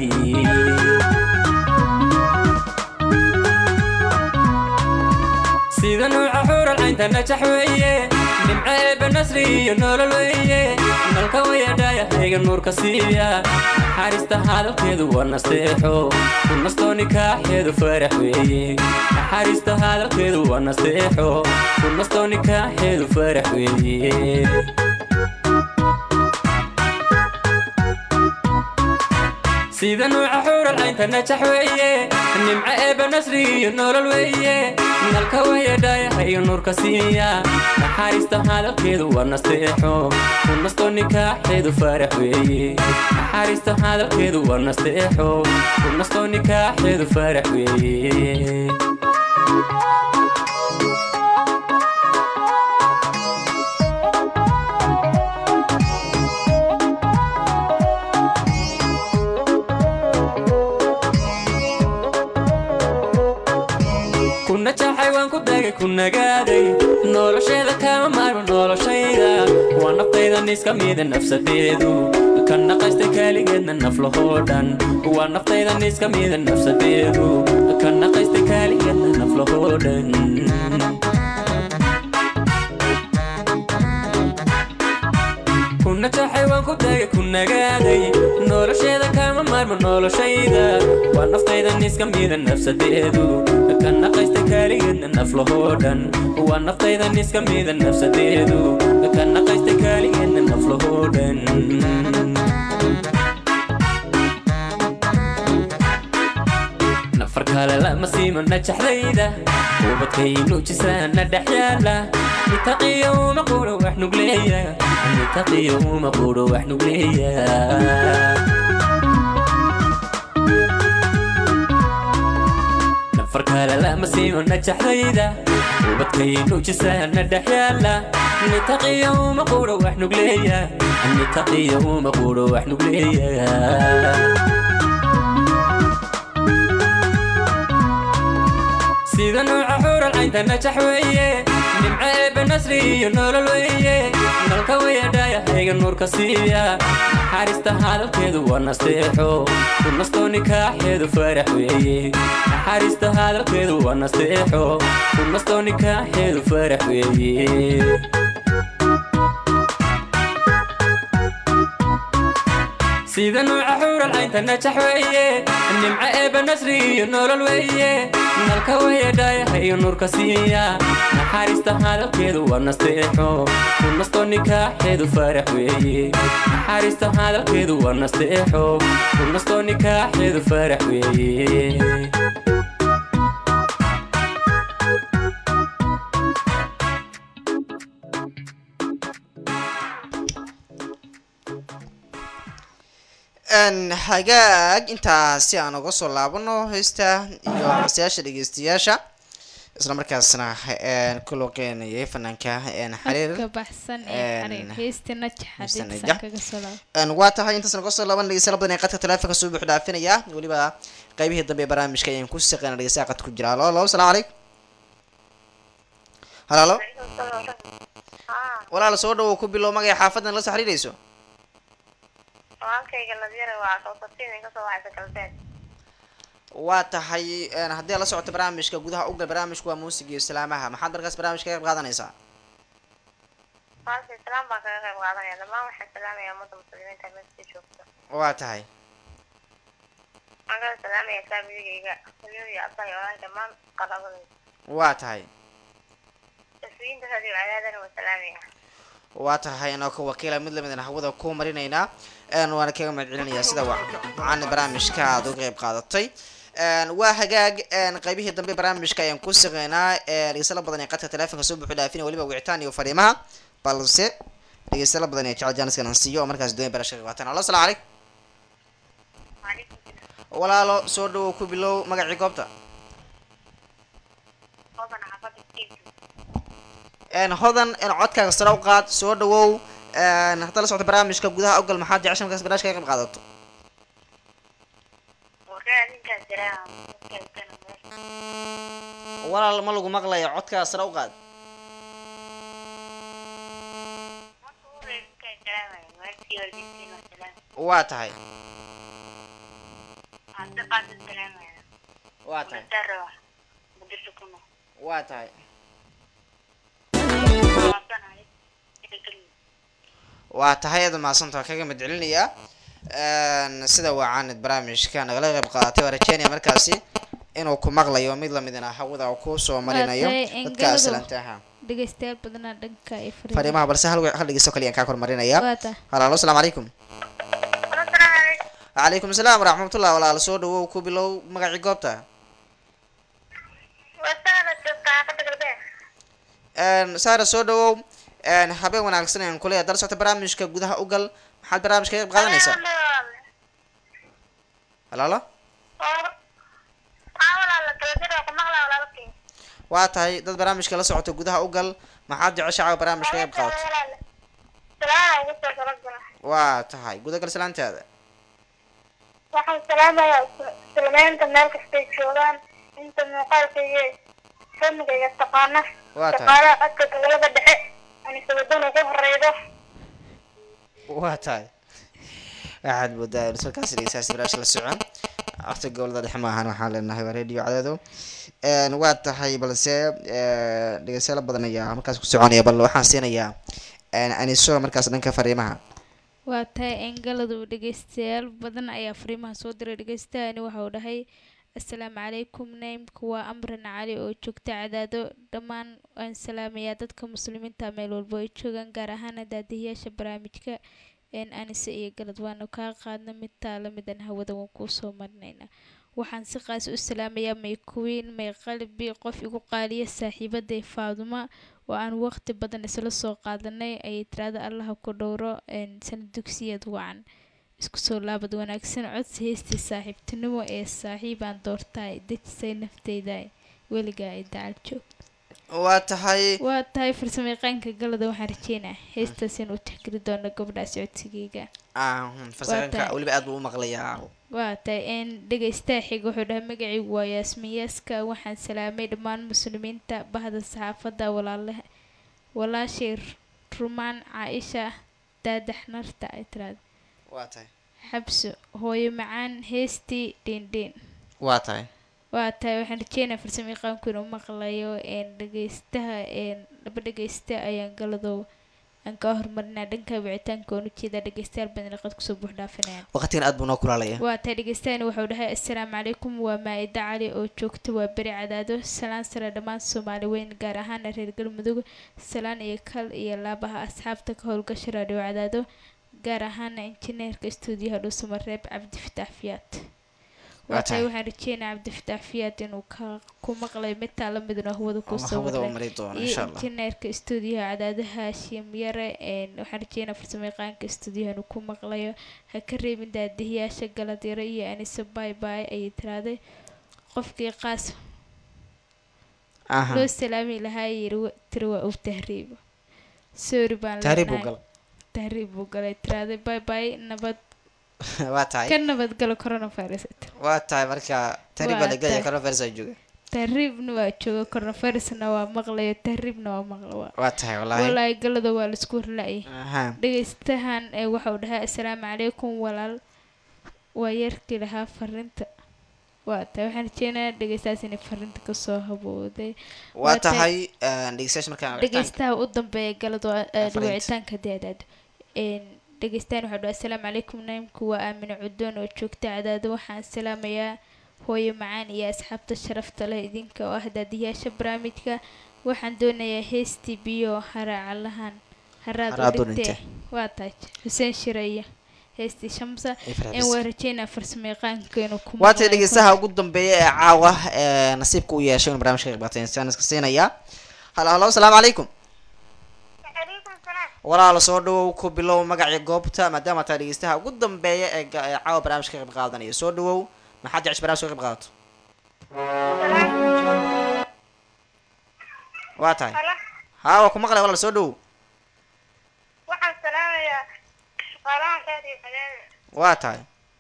sida nuuca xuural caynta najax weeye nimco eebba nasri iyo nolol weeye nalka wayadhaayahayga nuurka siiya naxariista hadalkeedu waa nasteexo ku nastoo nikaaxeedu farax weeye naxariista hadalkeedu waa nasteexo ku nastoo nikaaxeedu farax weeye sida nuuca xuural caynta najax weeye nimco eebba nasri iyo nolol weeye nalka wayadhaayahayo nuurka siiya naxariista hadalkeedu waa nasteexo ku nastoo nikaaxeedu farax weeye naxariista hadalkeedu waa nasteexo ku nastoo nikaaxeedu farax weeye kuna jaxay waan ku dagay ku nagaaday nolosheeda kama maarmo noloshayda waa naftayda niska mida nafsadeedu ka naqaystay kaaligeedna naflahoo dhan waa naftayda niska mida nafsadeedu ka naqaystay kaaligeedna naflahoo dhan kuna jaxay waan ku dagay ku nagaaday nolosheeda kama maarmo noloshayda waa naftayda niska mida nafsadeedu ka naqaysta kaaligeedna naflahoo dhan waa naftayda niska mida nafsadeedu ka naqaysta kaaligeedna naflahoo dhan nafar kale lama siimo najaxdayda ubadkaynu jisaana dhex yaala nitaqiyo uma quro wax nugleeya nitaqiyo uma quro wax nugleeya nafar kale lama siimo najaxdayda ubadkaynu jisaana dhex yaala nitaqiyo uma quro wax nugleeya nitaqiyo uma quro wax nugleeya sida nuuca xuural caynta najax weeye nimco eebba nasri iyo nolol weeye nalka wayadhaayahayga nuurka siiya naxariista hadalkeedu waa nasteexo ku nastoo nikaaxeedu farax weeye naxariista hadalkeedu waa nasteexo ku nastoo nikaaxeedu farax weeye sida nuuca xuural caynta najax weeye nimco eebba nasri iyo nolol weeye nalka wayadhaayahayo nuurka siiya naxariista hadalkeedu waa nasteexo ku nastoo nikaaxeedu farax weeye naxariista hadalkeedu waa nasteexo ku nastoo nikaaxeedu farax weeye hagaag intaasi aan uga soo laabano heesta iyo masayaasha dhegeystayaasha isla markaasna ku looqeynayay fanaanka xariir ka baxsan Een, ee xariir heesta najaxa heesta dibsan najax. kaga soo laab Een, waa tahay intaas naga soo laaban dhegeystayaal badan ee qadka taleefonka soo buux dhaafinaya weliba qaybihii dambe ee barnaamijka ayaan ku shaqeyna dhegeystayaal qadka ku jira halo halo asalaamu calaykum halo halo walaal soo dhawow ku bilow magaya xaafadan la soo xiriirayso walaalkayga ladyara waa soosatiin kasoo waxaysa galbeed waa tahay een, haddii aad la socoto barnaamijka gudaha ugal barnaamijku waa muusiga iyo salaamaha maxaad markaas barnaamijka ka qayb qaadanaysaa walaalka islaam baan kaga qayb qaadanaya dhammaan waxaan salaamaya ummadda muslimiinta meesha joogta waa tahay waxaan kala salaamaya saamigayga hooyada iyo abbaha iyo walaal dhammaan qarabadayda waa tahay taswiinta radio cadaadana waa salaamaya waa tahay anoo ka wakiila mid lamidana hawada ku marinaynaa een, waana kaga mahad celinayaa sida wacan barnaamijka aad uga qayb qaadatay een, waa hagaag een, qaybihii dambe barnaamijka ayaan ku shaqeynaa dhegeystayaal badan ee qadka taleefonka soo buuxu dhaafina weliba wicitaan iyo fariimaha balse dhegeystayaal badan ee jecel jaaniskan aan siiyo oo markaas doonaya barashada ka qaataan allo asalaamu calaykum Waalaikum salaam. walaalo soo dhawow ku bilow magacii goobta Qofkan xaafadda Kiisu. een hodan in codkaaga sare u qaad soo dhawow een hadda la socota barnaamijka gudaha ogal maxaad jecesha markaas barnaamijka ka qayb qaadato Warraa ninkaas jiraa. Dadkaas kana meel. walaal ma lagu maqlayo codkaaga sare u qaad Marka uu reer ninkaas jiraa waaye. Waalidkii waalidkiin waa salaam. waa tahay Hadda qaad salaam waaye. waa tahay Daro. Mudirta kuno. waa tahay Waabanahay. Idinkan. waa tahay aad mahadsantaha kaga mid celinayaa een sida wacaanid barnaamijka nagala qayb qaadatay waa rajeynaya markaasi inuu ku maqlayo mid lamidna hawada uu kusoo marinayo tahay dadka engeladu. aslantaha dhegeystayaal badanaa dhanka ay fariin fariimaha balse hal hal dhegeysto kaliya aan kaa kormarinaya waa tahay halaalo asalaamu calaykum Assalaamu calaykum. calaykum asalaam waraxmatullah walaal soo dhawow ku bilow magacii goobta Waa saala joogta xaafadda galbeed. een saara soo dhawow een habeen wanaagsan ayaan kuleeyahay dala socota barnaamijka gudaha ugal maxaad barnaamijka ka qayb qaadanaysaa halaalo waa tahay dad barnaamijka la socota gudaha ugal maxaad jeceshaca barnaamijka ka qayb qaadato waa tahay gudagal salaantaada waxaan salaamayaa muslimiinta meel kastay joogaan inta muuqaalkayga famigayga taqaana waa tahay shaqaalaha codka gobolada dhexe anisabaduna ku horeydo waa tahay waxaad moodaa in markaas dhegeystayaasha barnaamijka la socon waqti gobolada dhexe ma ahan waxaan leenahay waa radio cadaado een waa tahay balse ee, dhegeystayaal badan ayaa markaas ku soconaya bal waxaan siinayaa een aniso markaas dhanka fariimaha waa tahay engaladu dhegeystayaal badan ayaa fariimaha soo diray dhegeystahani waxa uu dhahay assalaamu calaykum naymku waa amran cali oo joogta cadaado dhammaan waan salaamayaa dadka muslimiinta meel walbo ay joogaan gaar ahaan daadiyayaasha barnaamijka een anise iyo galad waanu kaa qaadna mid taala midan hawada waan kuu soo marinaynaa waxaan si qaas u salaamayaa may kuwiin may qalbi qof igu qaaliya saaxiibaday faaduma oo aan waqti badan isla soo qaadanay ayay tirahda allaha ku dhowro een sanad dugsiyeed wacan isku soo laabad wanaagsan codsi heystii saaxiibtinimo ee saaxiibaan doortaay dejisay nafteyda weligaa ay dacal joog waa tahay waa tahay farsamayaqaanka galada waxaan rajeynaa heestaas in u tixgeli doono gabdhaas codsigeyga ah fasaxanka tahay. weliba aad buu u maqlayaa waa tahay een dhegeystaha xiga wuxuu dhahay magacaygu waa yaasmin yaaska waxaan salaamay dhammaan muslimiinta bahda saxaafadda walaalaha walaashay rumaan caaisha daadax narta ay tiraada waa tahay xabso hooyo macaan heestii dhiindhiin waa tahay waa tahay waxaan rajeynaa farsamayaqaanku inuu maqlayo een dhegeystaha een laba dhegeysta ayaan galadow aan kaa hormarinaa dhanka wicitaanka oon ujeedaa dhegeystayaal badan liqad kusoo buux dhaafinayaan waqtigan aad buu noo kulaalaya waa tahay dhegeystaani wuxuu dhahay assalaamu calaykum waa maa-ida cali oo joogta waa beri cadaado salaan sare dhammaan soomaali weyn gaar ahaana reer galmudug salaan iyo kal iyo laabaha asxaabta ka howlgasha raadhiyo cadaado gaar ahaana injineerka istuudiyaha dhuusamareeb cabdi fitaax fiyaad Waa waa tahay tahay. waxaan rajeynaa cabdi fitaax fiyaad inuu ka ku maqlay midtaa la midna hawada oo kusoo hawada u maray mari doono iyo insha allah injineerka istuudiyaha cadaadaha haashim yare een waxaan rajeynaa farsamayaqaanka istuudiyaha inuu ku maqlayo ha ka reebin daadihiyaasha galadyaro iyo anise bay bay ayay tiraaday qofkii qaas aha loo salaami lahaa yiri wa- tiri waa uu tahriibo sorry baan tahriib buu leenahay. gal tahriib buu galay tiraaday bay bay nabad waa tahay ka nabadgalo coronavirus waa tahay marka tahriib baa Waa lagelaya tahay. coronavirus aa jooga tahriibna waa jooga coronavirusna waa maqlayo tahriibna waa maqla waa waa tahay wallaahi walaahi galada waa laisku horla-ay aha dhegeystahan ee waxau dhahay assalaamu calaykum walaal waa yarkii lahaa fariinta waa tahay waxaan rajeynayaa dhegeystahaas inay fariinta kasoo habooday waa Waa tahay- tahay dhegeystayaasha markaan wicitaanka dhegeystaha u dambeeya galado Fariinta. dhawicitaanka daadaad dhegeystahan waxau dhahay assalaamu calaykum naimku waa aamine cudoon oo joogta cadaado waxaan salaamayaa hooyo macaan iyo asxaabta sharafta leh idinka oo ah daadiyaasha barnaamijka waxaan doonayaa heestii biyo haraacalahan haraad Haraad u u dhintee dhintee. waa tahay xuseen shiraya heestii shamsa Iyo Farxad in waa Bis. rajeynaa farsamayaqaanka inuu ku waa tahay maqlayo. dhegeystaha ugu dambeeya ee caawa ee nasiibka u yeeshay inuu barnaamijka ka qeyb qaateen saan iska siinaya halo halo asalaamu calaykum calaykum salaam walaal soo dhawow ku bilow magacii goobta maadaama taa dhegeystaha ugu dambeeya ee ga- ee caawa barnaamijka ka qayb qaadanaya soo dhawow maxaad jecesha barnaamijka ka qayb qaadato waa tahay Hala, haa waa ku maqlay walaal soo dhawow waxaan salaamayaa shaqaalahan raadiyo cadaada waa tahay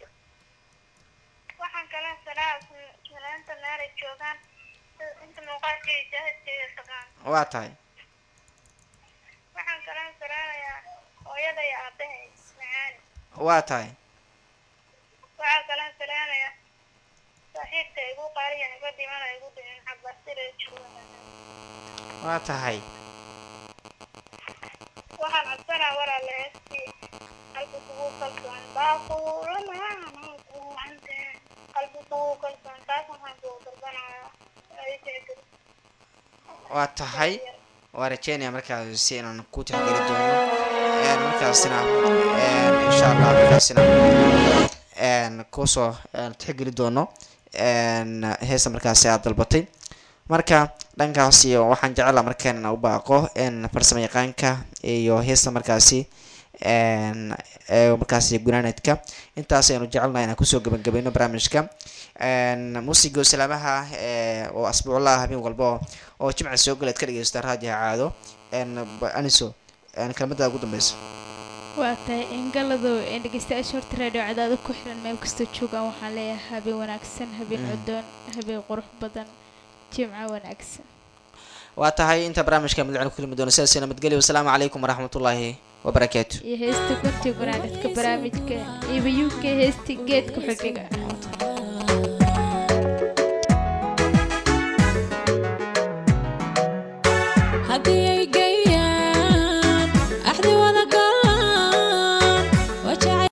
waxaan kala salaama fanaanta meelay joogaan inta muuqaalkii jaahidkeeda taqaan waa tahay waxaan kala salaamayaa hooyada iyo aabahay macaani waa tahay waxaan kala salaamayaa saaxiibka igu qaaliyan iga dhimana igu dhimin cabasira jooga waa tahay waxaan codsanaa walaala heestii qalbi kugu kalsoon baaquulamaana kuwante qalbi kugu kalsoon taas waxaan kugu dalbanayaa ay tixgeli waa tahay waa rajeynaya markaas si inaan ku tixgeli doono een markaasina een insha allah markaasina een kusoo een tixgeli doono een heesta markaasi aad dalbatay marka dhankaasi waxaan jeclaa markaan inaan u baaqo een farsamo yaqaanka iyo heesta markaasi een ee markaasi gunaanedka intaas ayanu jecelnahay inaan kusoo gabagabayno barnaamijka een muusiga salaamaha ee oo asbuuclaha habeen walba oo- oo jimca soo galeed ka dhegeysta raadiha caado een ba- aniso een kelmada ugu dambeysa waa tahay ingaladow ee dhegeystayaasha horta raadhiyo cadaado ku xiran meel kastoo joogaan waxaan leeyahay habeen wanaagsan habeen Mm. codoon habeen qurux badan jimco wanaagsan waa tahay inta barnaamijka madlacin ku kulmi doono sidaas nabadgelyo wasalaamu calaykum waraxmatullaahi wabarakaatu iyo heesta gunti gunaanadka barnaamijka iba u k heesta geedka xudhiga haddii